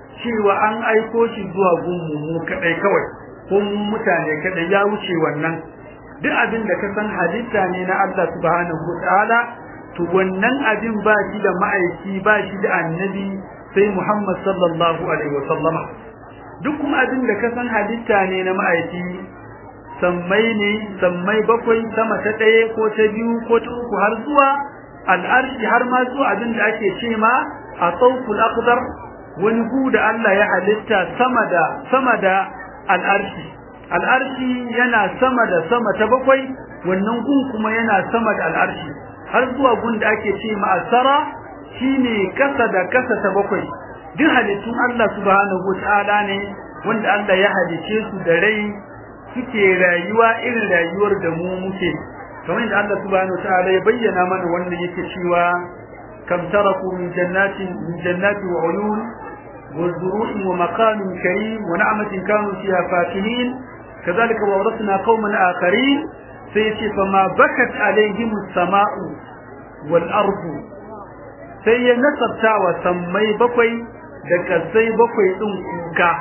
cewa an aiko shi zuwa gunmu mu kadai kawai ko mu mutane kadai ya wuce wannan duk abin da ka san halitta ne na Allah subhanahu wataala to wannan abin ba shi da ma'aiki ba shi da annabi sai Muhammad sallallahu alaihi wasallama duk kuma abin da ka san halitta ne na ma'aiki sammai ne sammai bakwai sama ta ɗaya ko ta biyu ko ta uku har zuwa al'arshi har ma zuwa abin da ake ce ma a tsawful aqdar wani gu da Allah ya halitta sama da sama da al'arshi al'arshi yana sama da sama ta bakwai wannan gun kuma yana sama da al'arshi har zuwa gun da ake ce ma asara shine kasa da kasa ta bakwai duk halittun Allah subhanahu wataala ne wanda Allah ya halice su da rai suke rayuwa irin rayuwar da mu muke kamar da Allah subhanahu wataala ya bayyana mana wannan yake cewa kam taraku min jannatin min jannati wa uyun wa zuru'in wa maqamin karim wa na'matin kanu fiha fakihin kadhalika awrasna qauman akharin sai yace fa ma bakat alaihim as-sama'u wal ardu sai ya nasabta wa sammai bakwai da kasai bakwai din kuka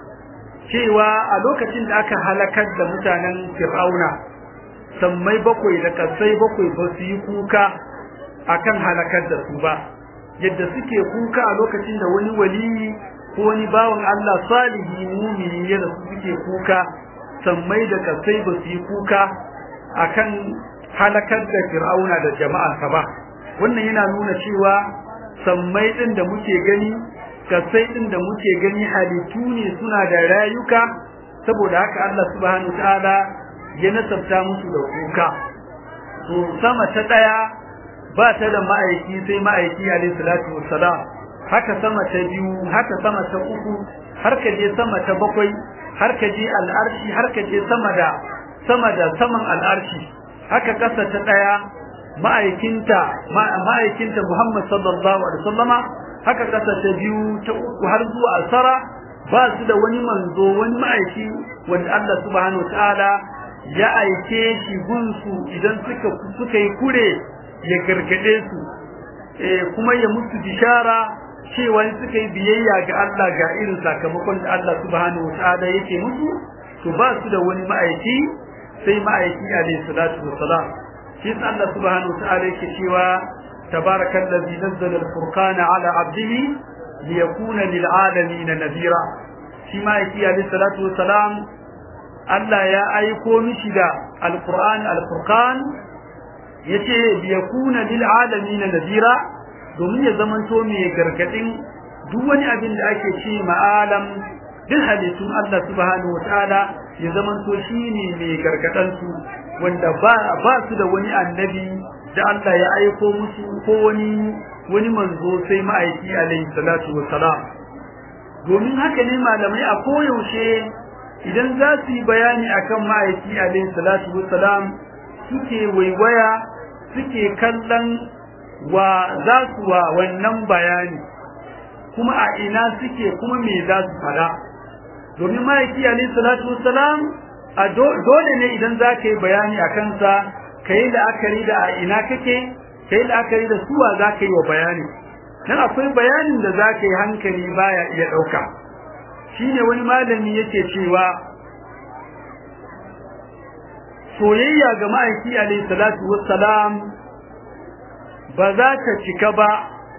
cewa a lokacin da aka halakar da mutanen fir'auna sammai bakwai da kasai bakwai ba su yi kuka akan halakar da su ba yadda suke kuka a lokacin da wani waliyi ko wani bawan Allah salihi mumini ya da suke kuka sammai da kasai ba su yi kuka akan halakar da fir'auna da jama'arsa ba wannan yana nuna cewa sammai din da muke gani kasai din da muke gani halittu ne suna da rayuka saboda haka Allah subhanahu ta'ala ya nasabta musu da kuka to sama ta daya ba ta da ma'aiki sai ma'aiki alayhi salatu wassalam haka sama ta biyu haka sama ta uku har ka je sama ta bakwai har ka je al'arshi har ka je sama da sama da saman al'arshi haka kasa ta daya ma'aikinta ma'aikinta Muhammad sallallahu alaihi wasallama haka kasa ta biyu ta uku har zuwa asara ba su da wani manzo wani ma'aiki wanda Allah subhanahu wataala ya aike shi gunsu idan suka suka yi kure ya gargade su eh kuma ya musu bishara cewa suka yi biyayya ga Allah ga irin sakamakon da Allah subhanahu wataala yake musu to ba su da wani ma'aiki sai ma'aiki alayhi salatu wassalam shi Allah subhanahu wataala yake cewa تبارك الذي نزل الفرقان على عبده ليكون للعالمين نذيرا فيما يكي عليه الصلاة والسلام ألا يا أيكو مشدا القرآن الفرقان يتي ليكون للعالمين نذيرا domin ya zamanto mai gargadin duk wani abin da ake ce ma'alam duk halittun Allah subhanahu wataala ya zamanto shine mai gargadan su wanda ba ba su da wani annabi da Allah ya aiko musu ko wani wani manzo sai ma'aiki alaihi salatu wassalam domin haka ne malamai a koyaushe idan za su yi bayani akan ma'aiki alaihi salatu wassalam suke waiwaya suke kallon wa za su wa wannan bayani kuma a ina suke kuma me za su fada domin ma'aiki alaihi salatu wassalam a dole ne idan za ka yi bayani a kansa ka yi la'akari da a ina kake ka yi la'akari da suwa za ka yi wa bayani nan akwai bayanin da za ka yi hankali baya iya ɗauka shi ne wani malami yake cewa soyayya ga ma'aiki alaihi salatu wassalam ba za ta cika ba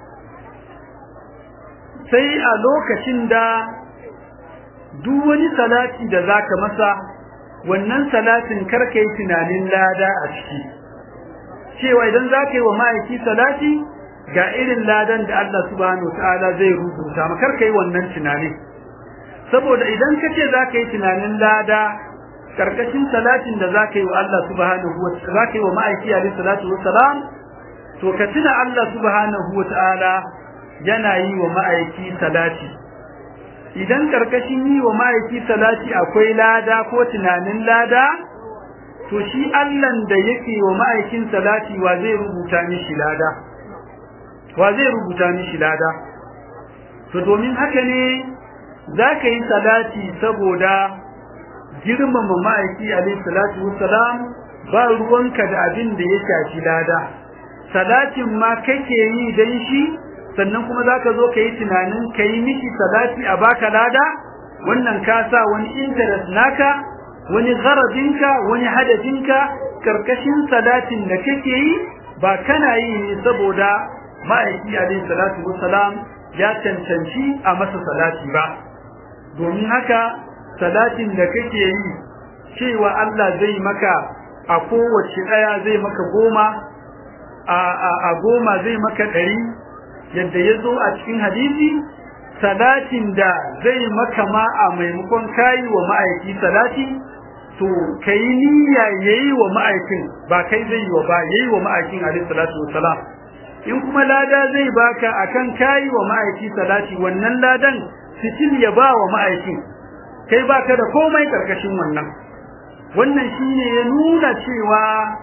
sai a lokacin da duk wani salati da za ka masa wannan salatin karka yi tunanin lada a ciki cewa idan za ka yi wa ma'aiki salati ga irin ladan da Allah subhanahu ta'ala zai rubuta ma karka yi wannan tunanin saboda idan ka ce za ka yi tunanin lada karkashin salatin da za ka yi wa Allah subhanahu wa za ka yi wa ma'aiki alaihi salatu wassalam to ka tuna Allah subhanahu wa ta'ala yana yi wa ma'aiki salati idan karkashin yi wa ma'aiki salati akwai lada ko tunanin lada to shi Allahn da yake wa ma'aikin salati wa zai rubuta mishi lada wa zai rubuta mishi lada to domin haka ne za ka yi salati saboda girmama ma'aiki alaihi salatu wassalam ba ruwanka da abin da ya shafi lada salatin ma kake yi dan shi sannan kuma zaka zo ka yi tunanin ka yi miki salati a baka lada wannan ka sa wani interest naka wani gharadinka wani hadafinka karkashin salatin da kake yi ba kana yi ne saboda ma'aiki alaihi salatu wassalam ya cancanci a masa salati ba domin haka salatin da kake yi cewa Allah zai maka a kowace daya zai maka goma a a goma zai maka ɗari yadda ya zo a cikin hadisi salatin da zai maka ma a maimakon kayi wa ma'aiki salati to kai niyya yayi wa ma'aikin ba kai zai yi wa ba yayi wa ma'aikin alaihi salatu wassalam in kuma lada zai baka akan kayi wa ma'aiki salati wannan ladan fitil ya ba wa ma'aikin kai baka da komai karkashin wannan wannan shine ya nuna cewa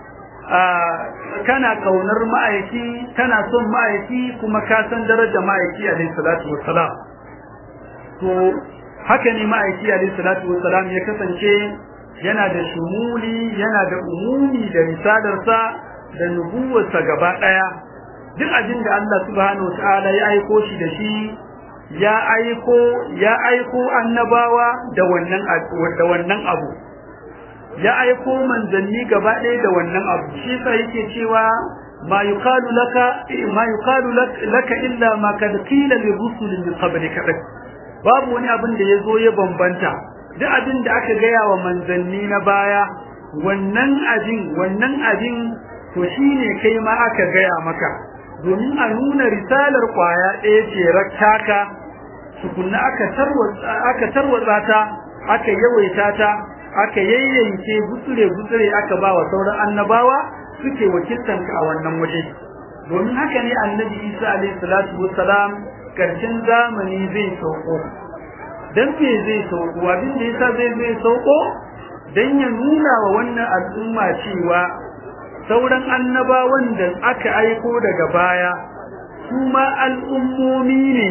kana kaunar ma'aiki kana son ma'aiki kuma ka san darajar ma'aiki alaihi salatu wassalam to haka ne ma'aiki alaihi salatu wassalam ya kasance yana da shumuli yana da umumi da risalarsa da nubuwarsa gaba daya duk abin da Allah subhanahu wataala ya aiko shi da shi ya aiko ya aiko annabawa da wannan da wannan abu ya aiko manzanni gaba ɗaya da wannan abu shi sa yake cewa ma yuqalu laka ma yuqalu laka illa ma kad qila li rusulin min qablika babu wani abin da yazo ya bambanta duk abin da aka gaya wa manzanni na baya wannan abin wannan abin to shine kai ma aka gaya maka domin a nuna risalar kwaya ɗaya ce rakkaka tukunna aka tarwatsa aka tarwatsa ta aka yawaita ta aka yayyanke gutsure gutsure aka ba wa sauran annabawa suke wakiltan ka a wannan waje domin haka ne annabi Isa alaihi salatu wassalam karshen zamani zai sauko dan me zai sauko abin da yasa zai zai sauko dan ya nuna wa wannan al'umma cewa sauran annabawan da aka aiko daga baya kuma al'ummomi ne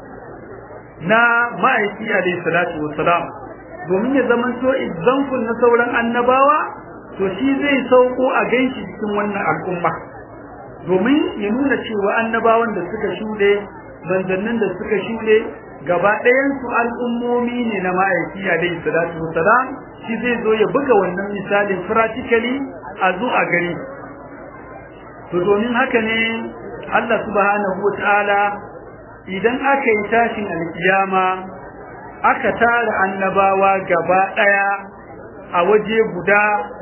na ma'aiki alaihi salatu wassalam domin ya zama to example na sauran annabawa to shi zai sauko a ganshi cikin wannan al'umma domin ya nuna cewa annabawan da suka shuɗe manzannin da suka shuɗe gaba ɗayan su al'ummomi ne na ma'aiki alaihi salatu wassalam shi zai zo ya buga wannan misalin practically a zo a gari to domin haka ne Allah subhanahu wa ta'ala idan aka yi tashin alkiyama aka tara annabawa gaba daya a waje guda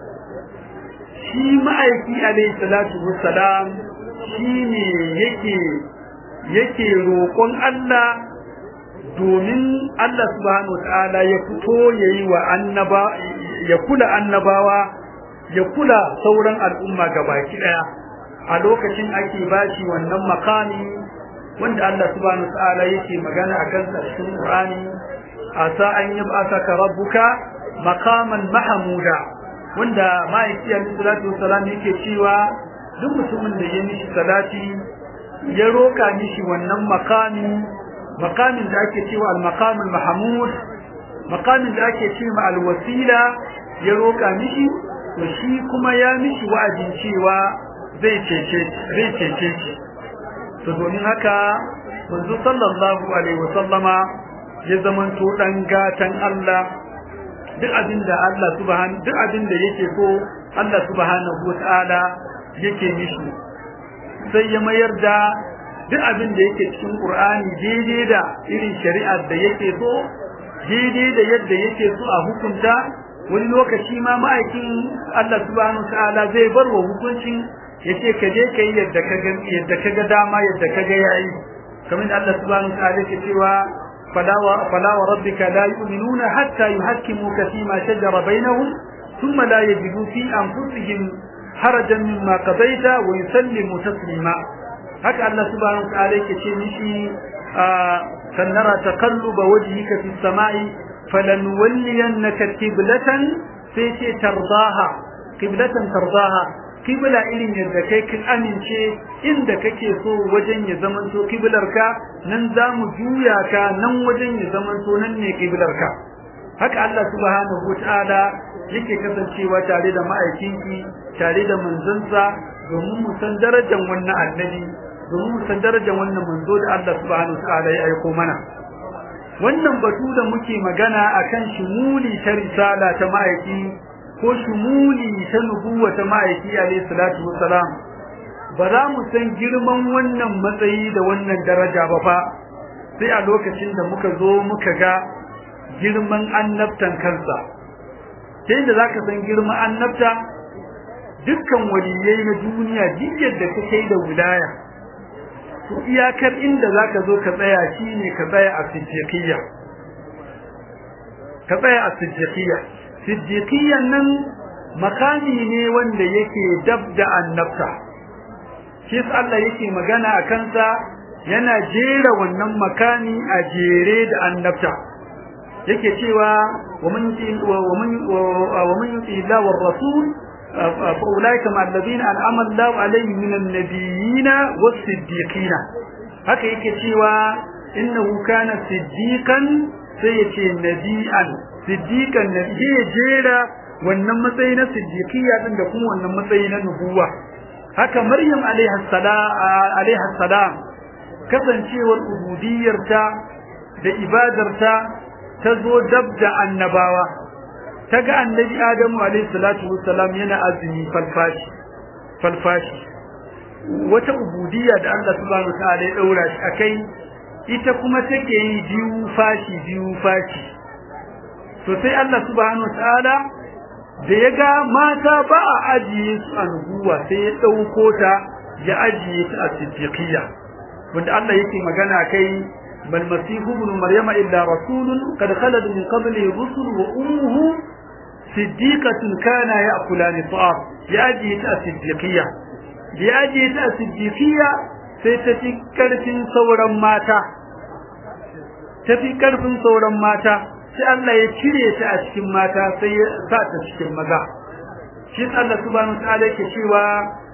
shi ma'aiki alayhi salatu wassalam shine yake yake roƙon Allah domin Allah subhanahu wataala ya fito yayi wa annaba ya kula annabawa ya kula sauran al'umma gabaki daya a lokacin ake bashi wannan makami wanda Allah subhanahu wataala yake magana akan sa cikin Qur'ani asa an yab'athaka rabbuka maqaman mahmuda wanda ma'aiki alaihi salatu wassalam yake cewa duk mutumin da ya mishi salati ya roka mishi wannan makami makamin da ake cewa al-maqam al-mahmud makamin da ake cewa al-wasila ya roka mishi to shi kuma ya mishi wa'azin cewa zai cece zai cece shi to domin haka manzo sallallahu alaihi wasallama ya zamanto dan gatan Allah duk abinda Allah subhanahu duk abinda yake so Allah subhanahu wataala yake mishi sai ya mayar da duk abinda yake cikin Qur'ani daidai da irin shari'ar da yake so daidai da yadda yake so a hukunta wani lokaci ma ma'aikin Allah subhanahu wataala zai bar wa hukuncin yace ka je kai yadda ka ga yadda ka ga dama yadda ka ga yayi kamar Allah subhanahu wataala yake cewa فلا فلا وربك لا يؤمنون حتى يحكموك فيما شجر بينهم ثم لا يجدوا في أنفسهم حرجا مما قضيت ويسلموا تسليما هكا الله سبحانه وتعالى كتشينيشي سنرى تقلب وجهك في السماء فلنولينك قبلة سيتي ترضاها قبلة ترضاها kibla irin yadda kai kin amince inda kake so wajen ya zamanto kiblarka nan za mu juya ka nan wajen ya zamanto nan ne kiblarka haka Allah subhanahu wataala yake kasancewa tare da ma'aikinki tare da manzansa domin mu san darajar wannan annabi domin mu san darajar wannan manzo da Allah subhanahu wataala ya aiko mana wannan batu da muke magana akan shumuli ta risala ta ma'aiki ko shumuli ta nubuwa ta ma'aiki alayhi salatu wassalam ba za mu san girman wannan matsayi da wannan daraja ba fa sai a lokacin da muka zo muka ga girman annabtan kansa sai da zaka san girman annabta dukkan waliyai na duniya duk yadda ka kai da wilaya to iyakar inda zaka zo ka tsaya shine ka tsaya a siddiqiyya ka tsaya a siddiqiyya siddiqiyyan nan makami ne wanda yake dab da annabta shi Allah yake magana a kansa yana jera wannan makami a jere da annabta yake cewa wa man wa man wa man yuti Allah war rasul fa ulaika ma alladhina an'ama Allah alaihim minan nabiyina was siddiqina haka yake cewa innahu kana siddiqan sai yace nabi'an siddiqan nabi jera wannan matsayi na siddiqiyya din da kuma wannan matsayi na nubuwa haka maryam alaiha salam kasancewar ubudiyarta da ibadarta ta zo dab da annabawa ta ga annabi adamu alaihi salatu wassalam yana azumi falfashi falfashi wata ubudiyya da Allah subhanahu wa ta'ala ya daura shi akai ita kuma take yi biyu fashi biyu fashi to sai Allah subhanahu wa ta'ala da ya ga mata ba a ajiye su a nubuwa sai ya ɗauko ta ya ajiye ta a siddiqiyya wanda Allah yake magana kai bal masihu ibn maryama illa rasulun qad khalad min qabli rusul wa ummuhu siddiqatun kana ya'kulani ta'am ya ajiye ta a siddiqiyya ya ajiye ta a siddiqiyya sai ta fi karfin sauran mata ta fi karfin sauran mata sai Allah ya cire ta a cikin mata sai ya sa ta cikin maza shi Allah subhanahu wataala yake cewa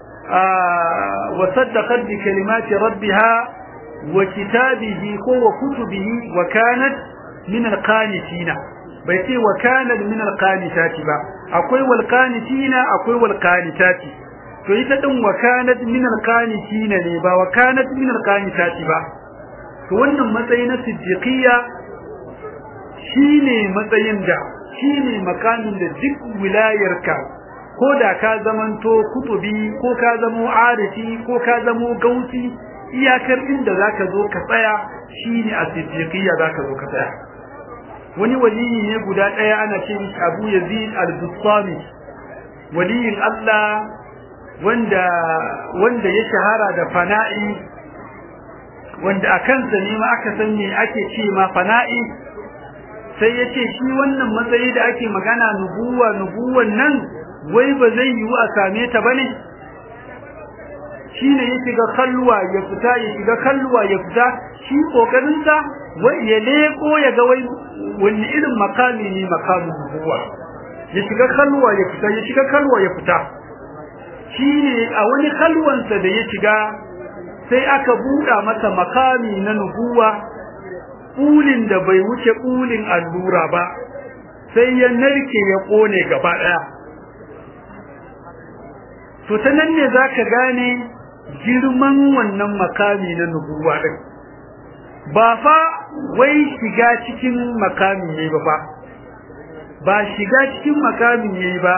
wa saddaqat bi kalimati rabbiha wa kitabihi ko wa kutubihi wa kanat min alqanitina bai ce wa kanat min alqanitati ba akwai wal qanitina akwai wal qanitati to ita din wa kanat min alqanitina ne ba wa kanat min alqanitati ba to wannan matsayi na siddiqiyya shine matsayin da shine makamin da duk wilayarka ko da ka zamanto kutubi ko ka zamo arifi ko ka zamo gausi iyakar inda zaka zo ka tsaya shine a siddiqiyya zaka zo ka tsaya wani waliyi ne guda daya ana ce mishi Abu Yazid al-Bustami waliyin Allah wanda wanda ya shahara da fana'i wanda akan sa ne ma aka san me ake ce ma fana'i sai ya ce shi wannan matsayi da ake magana nubuwa nubuwan nan wai ba zai yiwu a same ta bane shine ya shiga kalluwa ya fita ya shiga kalluwa ya fita shi kokarin sa wai ya leko ya ga wai wani irin makami ne makamin nubuwa ya shiga kalluwa ya fita ya shiga kalluwa ya fita shine a wani kalwansa da ya shiga sai aka buɗa masa makami na nubuwa kulin da bai wuce kulin allura ba sai ya narke ya kone gaba daya to ta nan ne zaka gane girman wannan makami na nubuwa din ba fa wai shiga cikin makami ne ba ba shiga cikin makami ne ba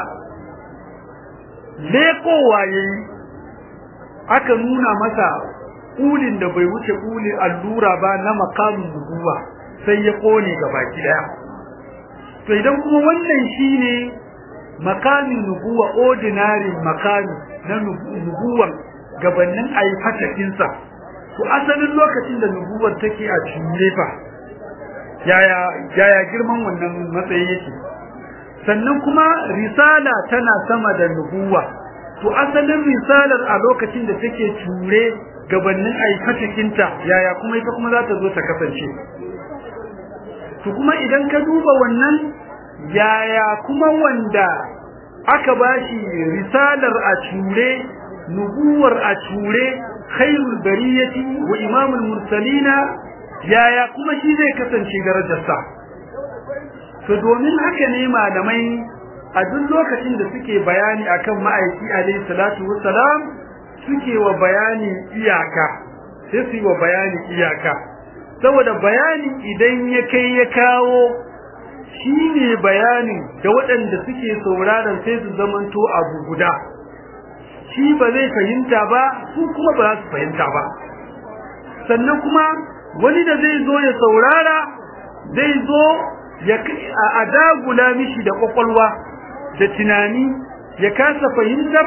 lekowa yayi aka nuna masa kulin da bai wuce kulin allura ba na makamin nubuwa sai ya kone baki daya to idan kuma wannan shine makamin nubuwa ordinary makami na nubuwan gabanin ayi fatakin sa to asalin lokacin da nubuwar take a cire fa yaya yaya girman wannan matsayi yake sannan kuma risala tana sama da nubuwa to asalin risalar a lokacin da take ture gabanin aikatakinta yaya kuma ita kuma za ta zo ta kasance to kuma idan ka duba wannan yaya kuma wanda aka bashi risalar a ture nubuwar a ture khairul bariyati wa imamul mursalina yaya kuma shi zai kasance darajarsa to domin haka ne malamai a duk lokacin da suke bayani akan ma'aiki alaihi salatu wassalam suke wa bayani iyaka sai su yi wa bayani iyaka saboda bayani idan ya kai ya kawo shi ne bayanin da waɗanda suke sauraron sai su zamanto abu guda shi ba zai fahimta ba su kuma ba za su fahimta ba sannan kuma wani da zai zo ya saurara zai zo ya a dagula mishi da kwakwalwa da tunani ya kasa fahimtar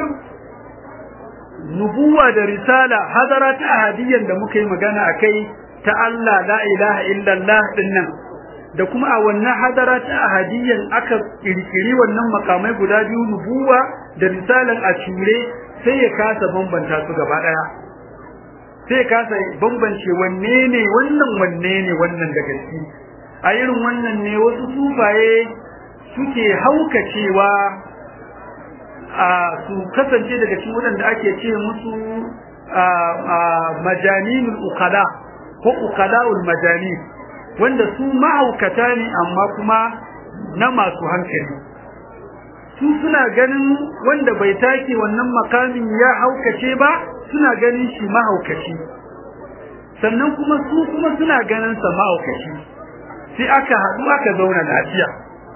nubuwa da risala hadara ta ahadiyyar da muka yi magana a kai ta Allah la ilaha illallah dinnan da kuma a wannan hadara ta ahadiyyar aka kirkiri wannan makamai guda biyu nubuwa da risalan a cure sai ya kasa bambanta su gaba daya sai ya kasa bambance wanne ne wannan wanne ne wannan da gaske a irin wannan ne wasu sufaye suke haukacewa a su kasance daga cikin waɗanda ake ce musu majaninul ukala ko ukala'ul majani wanda su mahaukata ne amma kuma na masu hankali su suna ganin wanda bai take wannan makamin ya haukace ba suna ganin shi mahaukaci sannan kuma su kuma suna ganin sa mahaukaci sai aka haɗu aka zauna lafiya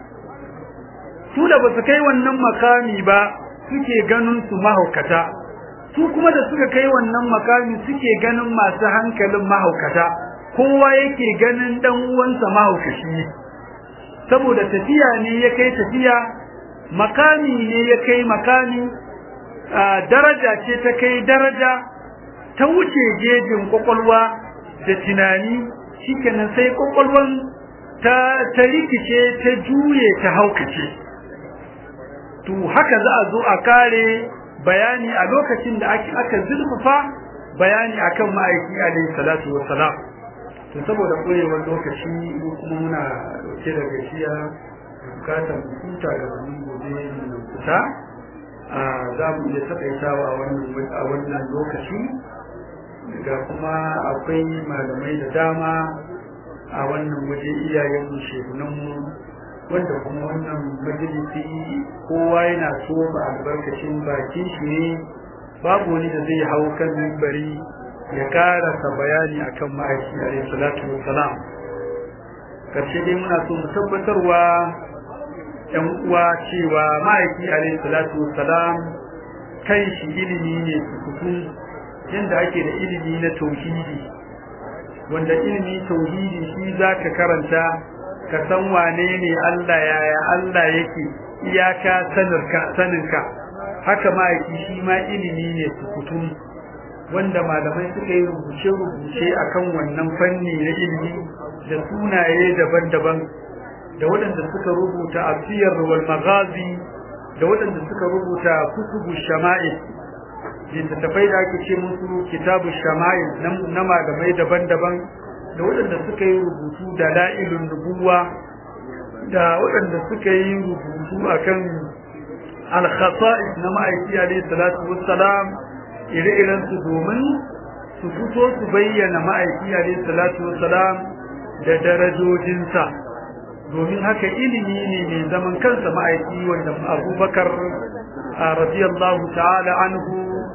su da ba su kai wannan makami ba suke ganin su mahaukata su kuma da suka kai wannan makami suke ganin masu hankalin mahaukata kowa yake ganin dan uwansa mahaukaci saboda tafiya ne ya kai tafiya makami ne ya kai makami daraja ce ta kai daraja ta wuce gejin kwakwalwa da tunani shikenan sai kwakwalwan ta ta rikice ta juye ta haukace to haka za a zo a kare bayani a lokacin da aka zurfafa bayani akan ma'aiki alaihi salatu wassalam to saboda koyewar lokaci mu kuma muna dauke da gaskiya bukatar huta ga wani gobe mu fita a za mu iya takaitawa a wannan a wannan lokaci ga kuma akwai malamai da dama a wannan waje iyayen mu shehunan mu wanda kuma wannan majalisi kowa yana so ba albarkacin bakin shi ne babu wani da zai hau kan mimbari ya karasa bayani akan ma'aiki alaihi salatu wassalam karshe dai muna so mu tabbatarwa yan uwa cewa ma'aiki alaihi salatu wassalam kan shi ilimi ne sukutu yanda ake da ilimi na tauhidi wanda ilimi tauhidi shi zaka karanta ka san wane ne Allah yaya Allah yake iyaka sanarka saninka haka ma'aiki shi ma ilimi ne sukutu wanda malamai suka yi rubuce-rubuce akan wannan fanni na ilimi da sunaye daban-daban da waɗanda suka rubuta asiyar wal magazi da waɗanda suka rubuta kutubu shama'il littattafai da ake ce musu kitabu shama'il na malamai daban-daban da waɗanda suka yi rubutu da la'ilun nubuwa da waɗanda suka yi rubutu akan al-khasa'is na ma'aiki alayhi salatu wassalam ire-iren su domin su fito su bayyana ma'aiki alayhi salatu wassalam da darajojinsa domin haka ilimi ne mai zaman kansa ma'aiki wanda abubakar radiyallahu ta'ala anhu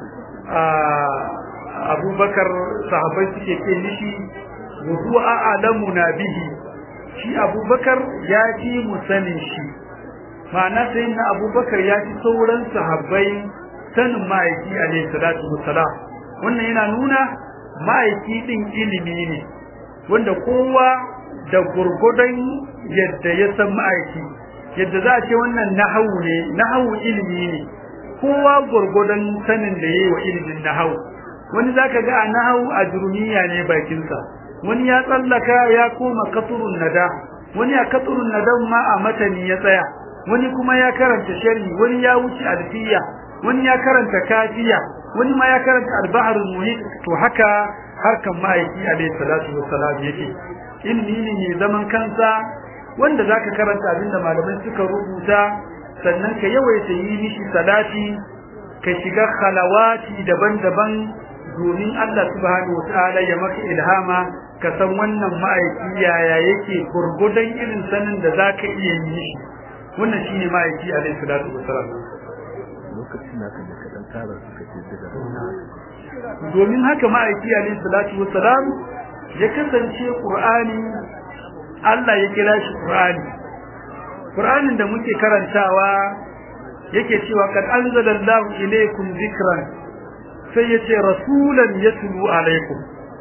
abubakar sahabai suke ce mishi wa huwa a'lamuna bihi shi abubakar ya fi mu sanin shi ma'ana sai na abubakar ya fi sauran sahabbai sanin ma'aiki alaihi salatu wassalam wannan yana nuna ma'aiki din ilimi ne wanda kowa da gurgudan yadda ya san ma'aiki yadda za a ce wannan nahawu ne nahawu ilimi ne kowa gurgudan sanin da yayi wa ilimin nahawu wani zaka ga a nahawu a jurumiya ne bakinsa wani ya tsallaka ya koma katurun nada wani a katurun nadan ma a matani ya tsaya wani kuma ya karanta sharhi wani ya wuce alfiya wani ya karanta kafiya wani ma ya karanta al-bahrul muhit to haka harkan ma'aiki alayhi salatu wassalam yake ilmi ne mai zaman kansa wanda zaka karanta abinda malamai suka rubuta sannan ka yawaita yi mishi salati ka shiga khalawati daban-daban domin Allah subhanahu wataala ya maka ilhama ka san wannan ma'aiki yaya yake gurgudan irin sanin da zaka iya yi mishi wannan shine ma'aiki alayhi salatu wassalam lokacin da kan ka dan tara suka ce daga domin haka ma'aiki alayhi salatu wassalam ya kasance qur'ani Allah ya kira shi qur'ani qur'anin da muke karantawa yake cewa kad anzalallahu ilaykum dhikran sai yace rasulan yatlu alaikum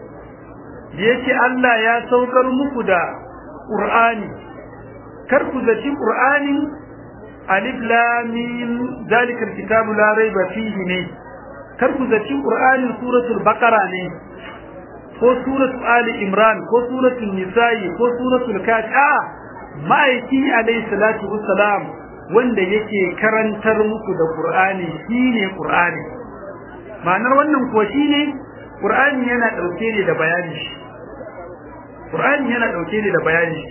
yace Allah ya saukar muku da qur'ani kar ku zaci qur'ani alif lam mim zalikal kitabu la raiba fihi ne kar ku zaci qur'anin suratul baqara ne ko suratul ali imran ko suratul nisa'i ko suratul kafi ma'aiki alayhi salatu wassalam wanda yake karantar muku da qur'ani shine qur'ani ma'anar wannan kuwa shine qur'ani yana dauke ne da bayani qur'ani yana dauke ne da bayani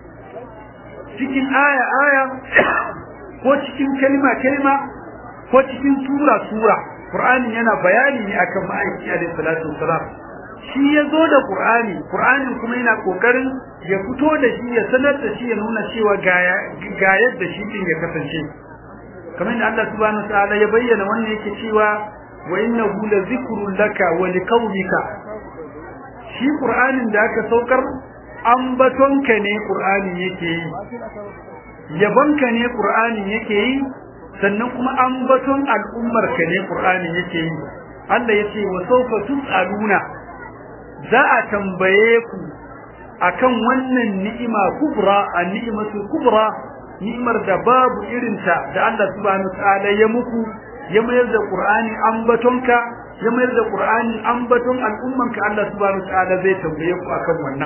cikin aya aya ko cikin kalma kalma ko cikin sura sura qur'ani yana bayani ne akan ma'aiki alayhi salatu wassalam shi ya zo da qur'ani qur'anin kuma yana kokarin ya fito da shi ya sanar da shi ya nuna cewa ga yadda shi din ya kasance kamar da Allah subhanahu wataala ya bayyana wannan yake cewa wa innahu la zikrun laka wa liqaumika shi qur'anin da aka saukar ambatonka ne qur'ani yake yi yabonka ne qur'ani yake yi sannan kuma ambaton al'ummar ka ne qur'ani yake yi Allah yace wa sawfa tusaluna za a tambaye ku akan wannan ni'ima kubra an ni'matu kubra ni'imar da babu irinta da Allah subhanahu wataala ya muku ya mayar da qur'ani ambatonka ya mayar da qur'ani ambaton al'ummanka Allah subhanahu wataala zai tambaye ku akan wannan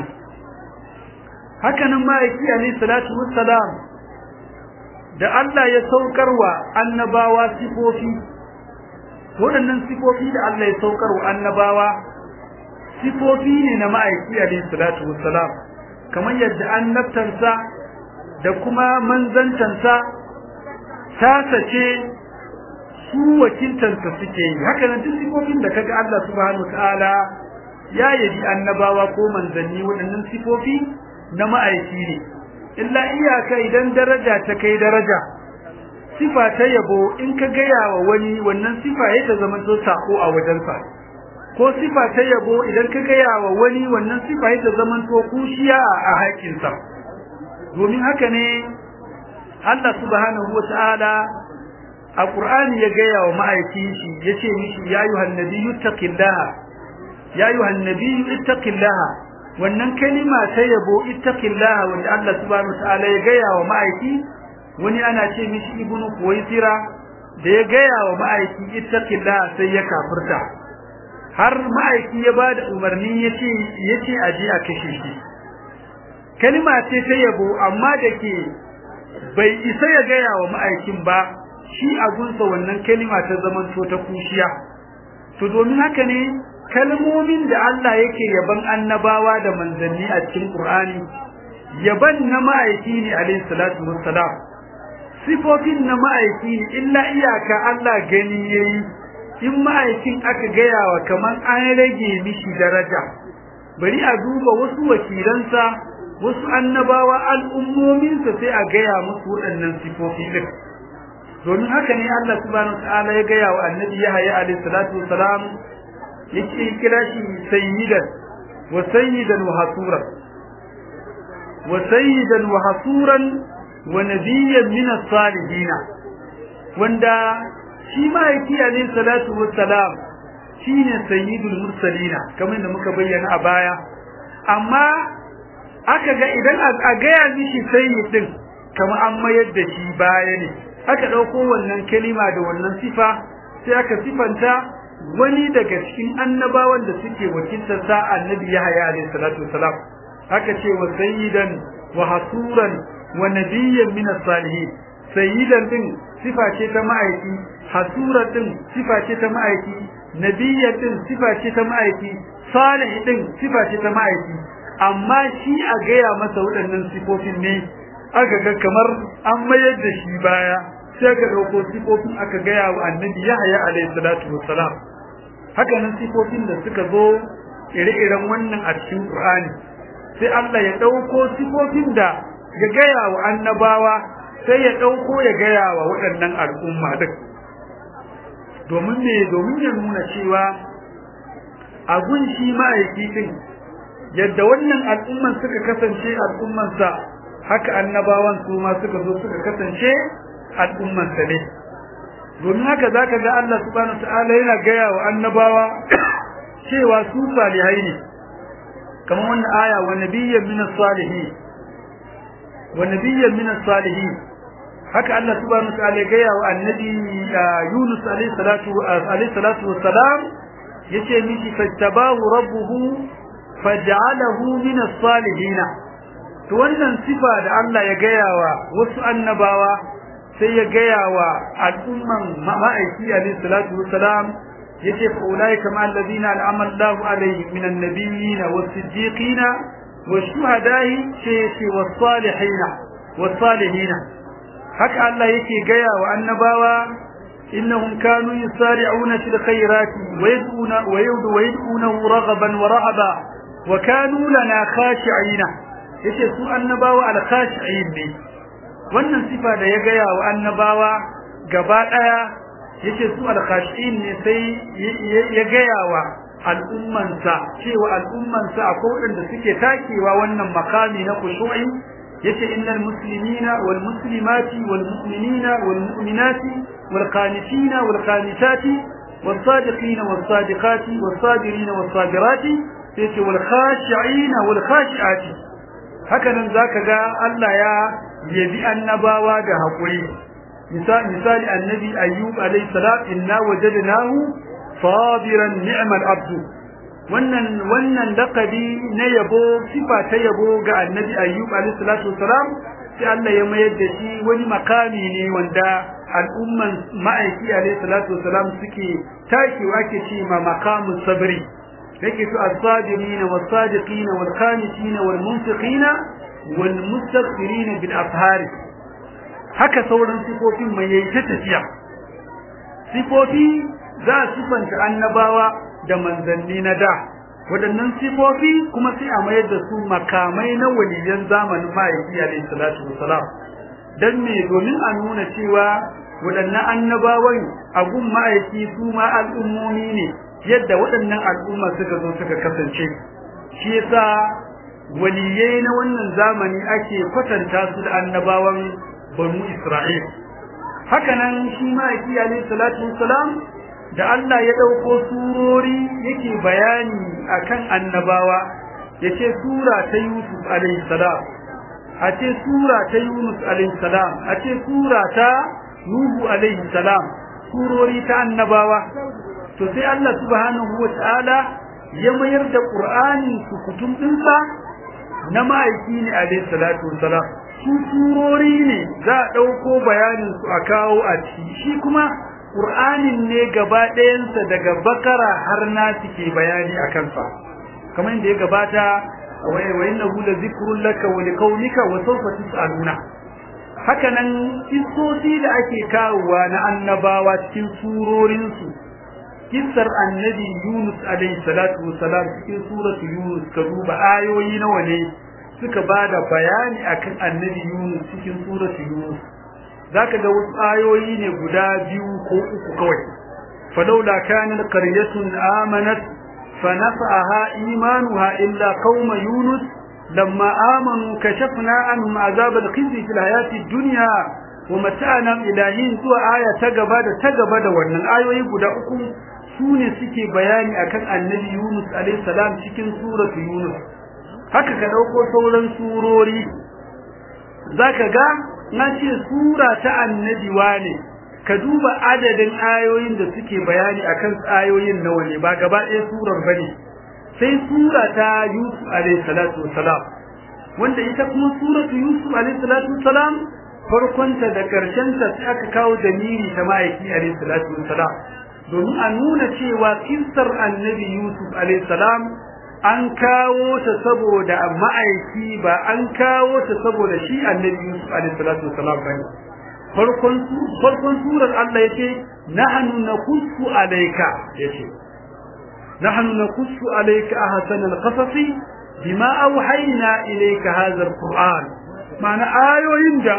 haka nan ma'aiki alayhi salatu wassalam da Allah ya saukarwa annabawa sifofi waɗannan sifofi da Allah ya saukarwa annabawa sifofi ne na ma'aiki alayhi salatu wassalam kamar yadda annabtansa da kuma manzantansa ta sace su wakiltansa suke yi haka nan duk sifofin da kaga Allah subhanahu wataala ya yabi annabawa ko manzanni waɗannan sifofi na ma'aiki ne illa iyaka idan daraja ta kai daraja sifa ta yabo in ka gaya wa wani wannan sifa ya ta zama to sako a wajensa ko sifa ta yabo idan ka gaya wa wani wannan sifa ya ta zama to kushiya a haƙinsa domin haka ne Allah subhanahu wata'ala a Qur'ani ya gaya wa ma'aikin shi yace mishi ya ayyuhan nabiyyu taqillaha ya ayyuhan nabiyyu ittaqillaha wannan kalima ta yabo ittaqillaha wanda Allah subhanahu wataala ya gaya wa ma'aiki wani ana ce mishi ibnu kuwaisira da ya gaya wa ma'aiki ittaqillaha sai ya kafirta har ma'aiki ya bada umarni yace yace aje a kashe shi kalima ce ta yabo amma da ke bai isa ya gaya wa ma'aikin ba shi a gunsa wannan kalima ta zamanto ta kushiya to domin haka ne kalmomin da Allah yake yaban annabawa da manzanni a cikin Qur'ani yaban na ma'aiki ne alayhi salatu wassalam sifofin na ma'aiki ne illa iyaka Allah gani yayi in ma'aikin aka gaya wa kaman an rage mishi daraja bari a duba wasu wakilansa wasu annabawa al'ummominsa sai a gaya musu waɗannan sifofi din domin haka ne Allah subhanahu wa ta'ala ya gaya wa annabi Yahya alayhi salatu wassalam yake kira shi sayyidan wa sayyidan wa hasuran wa sayyidan wa hasuran wa nabiyyan min as-salihin wanda shi ma yake alayhi salatu wassalam shine sayyidul mursalina kamar da muka bayyana a baya amma aka ga idan a gaya mishi sayyidin kamar an mayar da shi baya ne aka dauko wannan kalima da wannan sifa sai aka sifanta wani daga cikin annabawan da suke wakiltar sa annabi Yahya alayhi salatu wasalam aka ce wa sayyidan wa hasuran wa nabiyyan min as-salihin sayyidan din sifa ce ta ma'aiki hasuran din sifa ce ta ma'aiki nabiyyan din sifa ce ta ma'aiki salih din sifa ce ta ma'aiki amma shi a gaya masa waɗannan sifofin ne aka ga kamar an mayar da shi baya sai ka dauko sifofin aka gaya wa annabi Yahya alayhi salatu wassalam haka nan sifofin da suka zo ire-iren wannan a cikin Qur'ani sai Allah ya dauko sifofin da ya gaya wa annabawa sai ya dauko ya gaya wa waɗannan al'umma din domin me domin ya nuna cewa a gunshi ma'aiki din yadda wannan al'umman suka kasance al'umman sa haka annabawan su ma suka zo suka kasance al'umman sa ne domin haka zaka ga Allah subhanahu ta'ala yana gaya wa annabawa cewa su salihai ne kamar wannan aya wa nabiyyan min as-salihin wa nabiyyan min as-salihin haka Allah subhanahu wa ta'ala gaya wa annabi Yunus alayhi salatu alayhi salatu wassalam yace miki fattabahu rabbuhu faj'alahu min as-salihin to wannan sifa da Allah ya gaya wa wasu annabawa sai ya gaya wa al'umman ma'aiki alayhi salatu wassalam yace fa ulaika ma alladhina an'ama Allahu alayhim min an-nabiyyin was-siddiqin wash-shuhada'i ce was-salihin was-salihin haka Allah yake gaya wa annabawa innahum kanu yusari'una fil khairati wa yad'una wa yad'u wa yad'una raghaban wa rahaba wa kanu lana khashi'ina yace su annabawa al khashi'in ne wannan sifa da ya gaya wa annabawa gaba daya yace su al khashi'in ne sai ya gaya wa al'ummansa cewa al'ummansa akwai wanda suke takewa wannan makami na khushu'i yace innal muslimina wal muslimati wal mu'minina wal mu'minati wal qanitina wal qanitati was sadiqina was sadiqati was sabirina was sabirati yace wal khashi'ina wal khashi'ati haka nan zaka ga Allah ya yabi annabawa da hakuri misali misali annabi ayyub alayhi salam inna wajadnahu sabiran ni'mal abdu wannan wannan laqabi na yabo sifa ta yabo ga annabi ayyub alayhi salatu wasalam sai Allah ya mayar da shi wani makami ne wanda al'umman ma'aiki alayhi salatu wasalam suke takewa ke ce ma makamu sabri yake to as-sabirin was-sadiqin wal-qanitin wal-munfiqin wal-mustaghfirin bil afhar haka sauran sifofin mai yayi ta tafiya sifofi za su sifanta annabawa da manzanni na da waɗannan sifofi kuma sai a mayar da su makamai na waliyan zamanin ma'aiki alayhi salatu wasalam dan me domin a nuna cewa waɗannan annabawan a gun ma'aiki su ma al'ummomi ne yadda waɗannan al'umma suka zo suka kasance shi yasa waliyai na wannan zamani ake kwatanta su da annabawan banu Isra'il haka nan shi ma'aiki alayhi salatu wasalam da Allah ya ɗauko surori yake bayani akan annabawa yace sura ta Yusuf alayhi salam a ce sura ta Yunus alayhi salam a ce sura ta Nuhu alayhi salam surori ta annabawa to sai Allah subhanahu wataala ya mayar da Qur'ani su kutum dinsa na ma'aiki ne alayhi salatu wassalam su surori ne za a ɗauko bayanin su a kawo a ciki shi kuma Qur'anin ne gaba ɗayansa daga bakara har na ke bayani a kansa kamar yadda ya gabata wa innahu la zikrun laka wa liqaumika wa sawfa tusaluna haka nan kissosi da ake kawowa na annabawa cikin surorin su kissar annabi Yunus alayhi salatu wassalam cikin suratu Yunus ka duba ayoyi nawa ne suka bada bayani akan annabi Yunus cikin suratu Yunus zaka ga wasu ayoyi ne guda biyu ko uku kawai falaula kanat qaryatun amanat fanafa'aha imanuha illa qauma yunus lamma amanu kashafna anhum azab al-khizy fil hayati ad-dunya wa mata'na ilahin zuwa aya ta gaba da ta gaba da wannan ayoyi guda uku sune suke bayani akan annabi yunus alayhi salam cikin suratu yunus haka ka dauko sauran surori zaka ga na ce sura ta annabi wane ka duba adadin ayoyin da suke bayani akan ayoyin nawa ne ba gaba ɗaya surar bane sai sura ta Yusuf alayhi salatu wassalam wanda ita kuma suratu Yusuf alayhi salatu wassalam farkon ta da karshen ta sai aka kawo dalili ta ma'aiki alayhi salatu wassalam domin a nuna cewa kissar annabi Yusuf alayhi salam an kawo ta saboda ma'aiki ba an kawo ta saboda shi annabi Yusuf alaihi salatu wasalam bane farkon farkon surar Allah yace nahnu naqussu alayka yace nahnu naqussu alayka ahsan alqasas bima awhayna ilayka hadha alquran ma'ana ayoyin da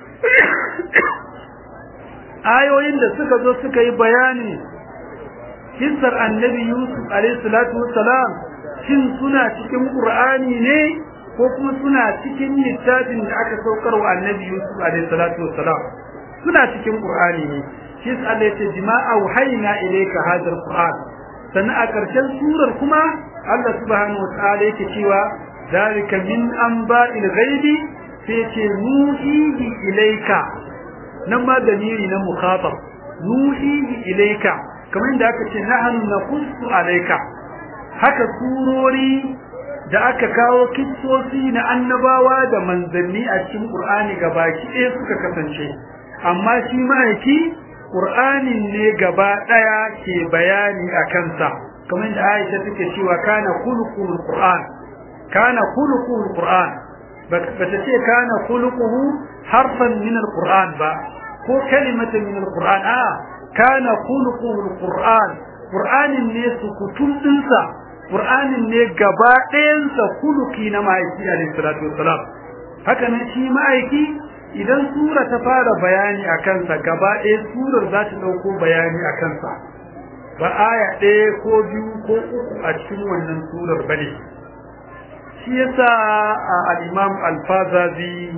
ayoyin da suka zo suka yi bayani kissar annabi yusuf alayhi salatu wassalam shin suna cikin qur'ani ne ko kuma suna cikin littafin da aka saukar wa annabi yusuf alayhi salatu wassalam suna cikin qur'ani ne shi Allah ya ce jima'a wahayna ilayka hadha alquran sannan a ƙarshen surar kuma Allah subhanahu wa ta'ala yake cewa zalika min anba'il ghaibi sai ce nuhihi ilayka nan ma damiri na mukhatab nuhihi ilayka kamar inda aka ce nahnu naqussu alayka haka surori da aka kawo kissosi na annabawa da manzanni a cikin Qur'ani gabaki ɗaya suka kasance amma shi ma'aiki Qur'anin ne gaba ɗaya ke bayani a kansa kamar da Aisha take cewa kana khuluqul Qur'an kana khuluqul Qur'an bata ce kana khuluquhu harfan min al-Qur'an ba ko kalimatan min al-Qur'an a kana khuluqul Qur'an Qur'anin ne sukutun dinsa Qur'anin ne gaba ɗayansa khuluqi na ma'aiki alayhi salatu wassalam haka ne shi ma'aiki idan sura ta fara bayani a kansa gaba ɗaya surar za ta ɗauko bayani a kansa ba aya ɗaya ko biyu ko uku a cikin wannan surar ba ne shi yasa al-imam al-fazazi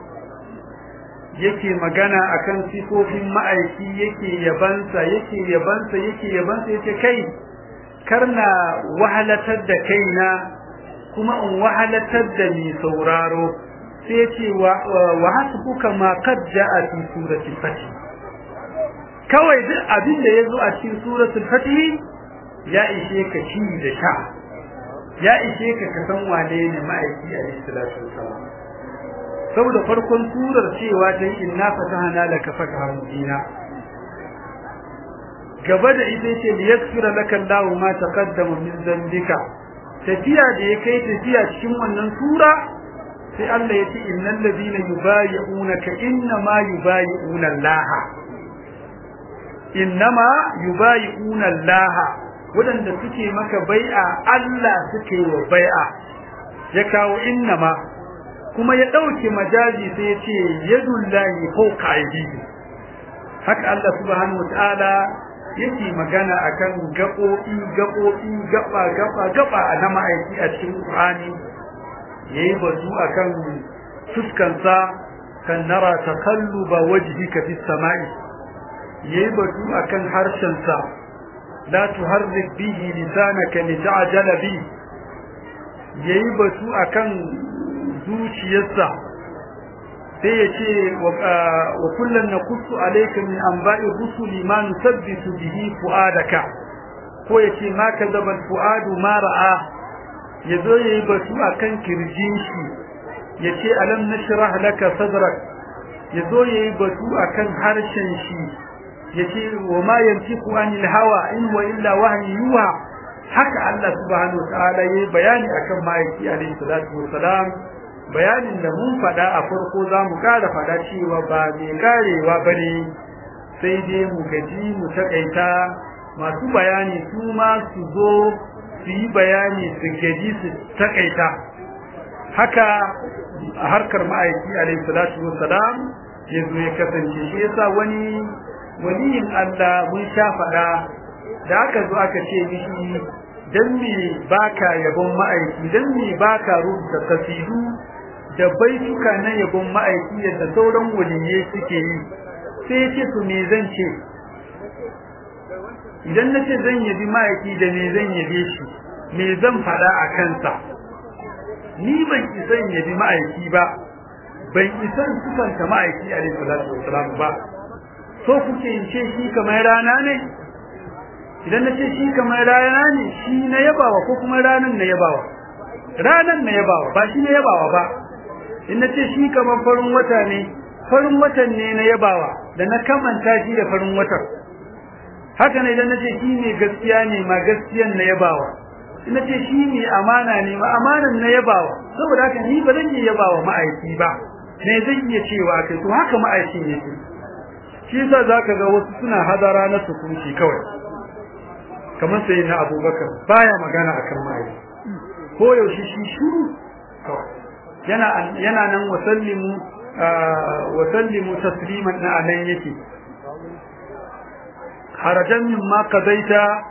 yake magana akan sifofin ma'aiki yake yabansa yake yabansa yake yabansa yake kai karna wahalatar da kaina kuma in wahalatar da ni sauraro sai ce wa hasbuka ma qad jaa fi surati fatih kawai duk abin da yazo a cikin suratul fatih ya ishe ka ci da sha ya ishe ka ka san wane ne ma'aiki alayhi salatu wasalam saboda farkon surar cewa ta inna fatahna laka fathan mubina gaba da ita ce liyaghfira laka Allahu ma taqaddama min dhanbika tafiya da ya kai tafiya cikin wannan sura sai Allah ya ce innal ladina yubayi'unaka innama yubayi'una Allah innama yubayi'una Allah wadanda suke maka bai'a Allah suke wa bai'a ya kawo innama kuma ya dauke majaji sai ya ce yadullahi fawqa aydihi haka Allah subhanahu wataala yake magana akan gaɓoɓi gaɓoɓi gaba gaba gaba na ma'aiki a cikin Qur'ani yayi batu akan fuskansa kan nara taqalluba wajhika fis sama'i yayi batu akan harshensa la tuharrik bihi lisanaka lita'jala bi yayi batu akan zuciyarsa sai ya ce wa kullum na kusu alaika min anba'i rusuli ma nusabbitu bihi fu'adaka ko ya ce ma kadzaba fu'adu ma ra'a yazo yayi batu akan kirjin shi ya ce alam nashrah laka sadrak yazo yayi batu akan harshen shi ya ce wa ma yantiqu anil hawa in wa illa wahyi yuha haka Allah subhanahu wa ta'ala yayi bayani akan ma'aiki alaihi salatu wassalam bayanin da mun faɗa a farko za mu ƙara faɗa cewa ba mai karewa ba ne sai dai mu gaji mu taƙaita masu bayani su ma su zo su yi bayani su gaji su taƙaita haka a harkar ma'aiki alaihi salatu wassalam ya zo ya kasance shi yasa wani waliyin Allah mun sha faɗa da aka zo aka ce mishi dan me baka yabon ma'aiki dan me baka rubuta kasidu da baituka na yabon ma'aiki yadda sauran waliyai suke yi sai ya ce to me zan ce idan na ce zan yabi ma'aiki da me zan yabe shi me zan faɗa a kansa ni ban isan yabi ma'aiki ba ban isan sufanta ma'aiki a salatu wasalam ba so kuke in ce shi kamar rana ne idan na ce shi kamar rana ne shi na yabawa ko kuma ranan na yabawa ranan na yabawa ba shi na yabawa ba in na ce shi kamar farin wata ne farin watan ne na yabawa da na kamanta shi da farin watan haka ne idan na ce shi ne gaskiya ne ma gaskiyan na yabawa in na ce shi ne amana ne ma amanan na yabawa saboda haka ni ba zan iya yabawa ma'aiki ba me zan iya cewa kai to haka ma'aikin yake shi yasa zaka ga wasu suna hadara na sukunci kawai kamar sai na abubakar baya magana akan ma'aiki ko yaushe shi shuru kawai yana yana nan wasallimu wasallimu tasliman na anan yake harajan min ma qadaita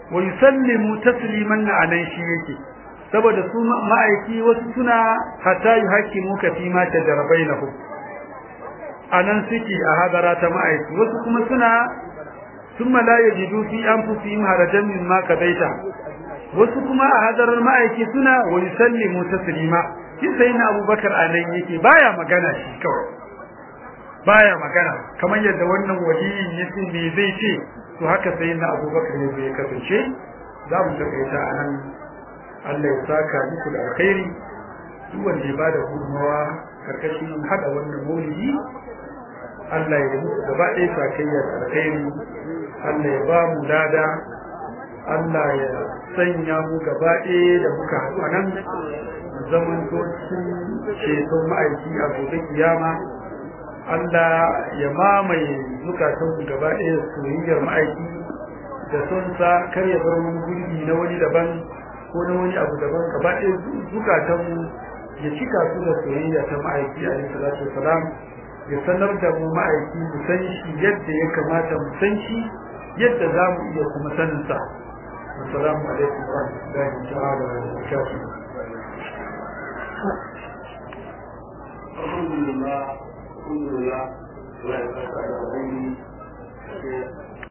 wa yusallimu tasliman anan shi yake saboda su ma'aiki wasu suna hatta yuhakimu ka fi ma tajarabainahu anan suke a hadara ta ma'aiki wasu kuma suna thumma la yajidu fi anfusihim harajan mimma kadaita wasu kuma a hadarar ma'aiki suna wa yusallimu taslima shi sai na Abubakar anan yake baya magana shi kawai baya magana kamar yadda wannan waliyin yace me zai ce to haka sai na Abubakar ne zai kasance za mu takaita anan Allah ya saka muku da alkhairi duk wanda ya bada gudunmawa karkashin hada wannan maulidi Allah ya muku gaba ɗaya sakayya da alkhairi Allah ya ba mu lada Allah ya sanya mu gaba ɗaya da muka haɗu a nan zaman cikin ceton ma'aiki a gobe kiyama Allah ya mamaye zukatan mu gaba ɗaya soyayyar ma'aiki da son sa kar ya bar wani gurbi na wani daban ko na wani abu daban gaba ɗaya zukatan mu ya cika su da soyayya ta ma'aiki alaihi salatu wasalam ya sanar da mu ma'aiki mu san shi yadda ya kamata mu san shi yadda za mu iya kuma sanin sa assalamu alaikum wa rahmatullahi ta'ala wa barakatuh alhamdulillah alhamdulillah Allah ya saka da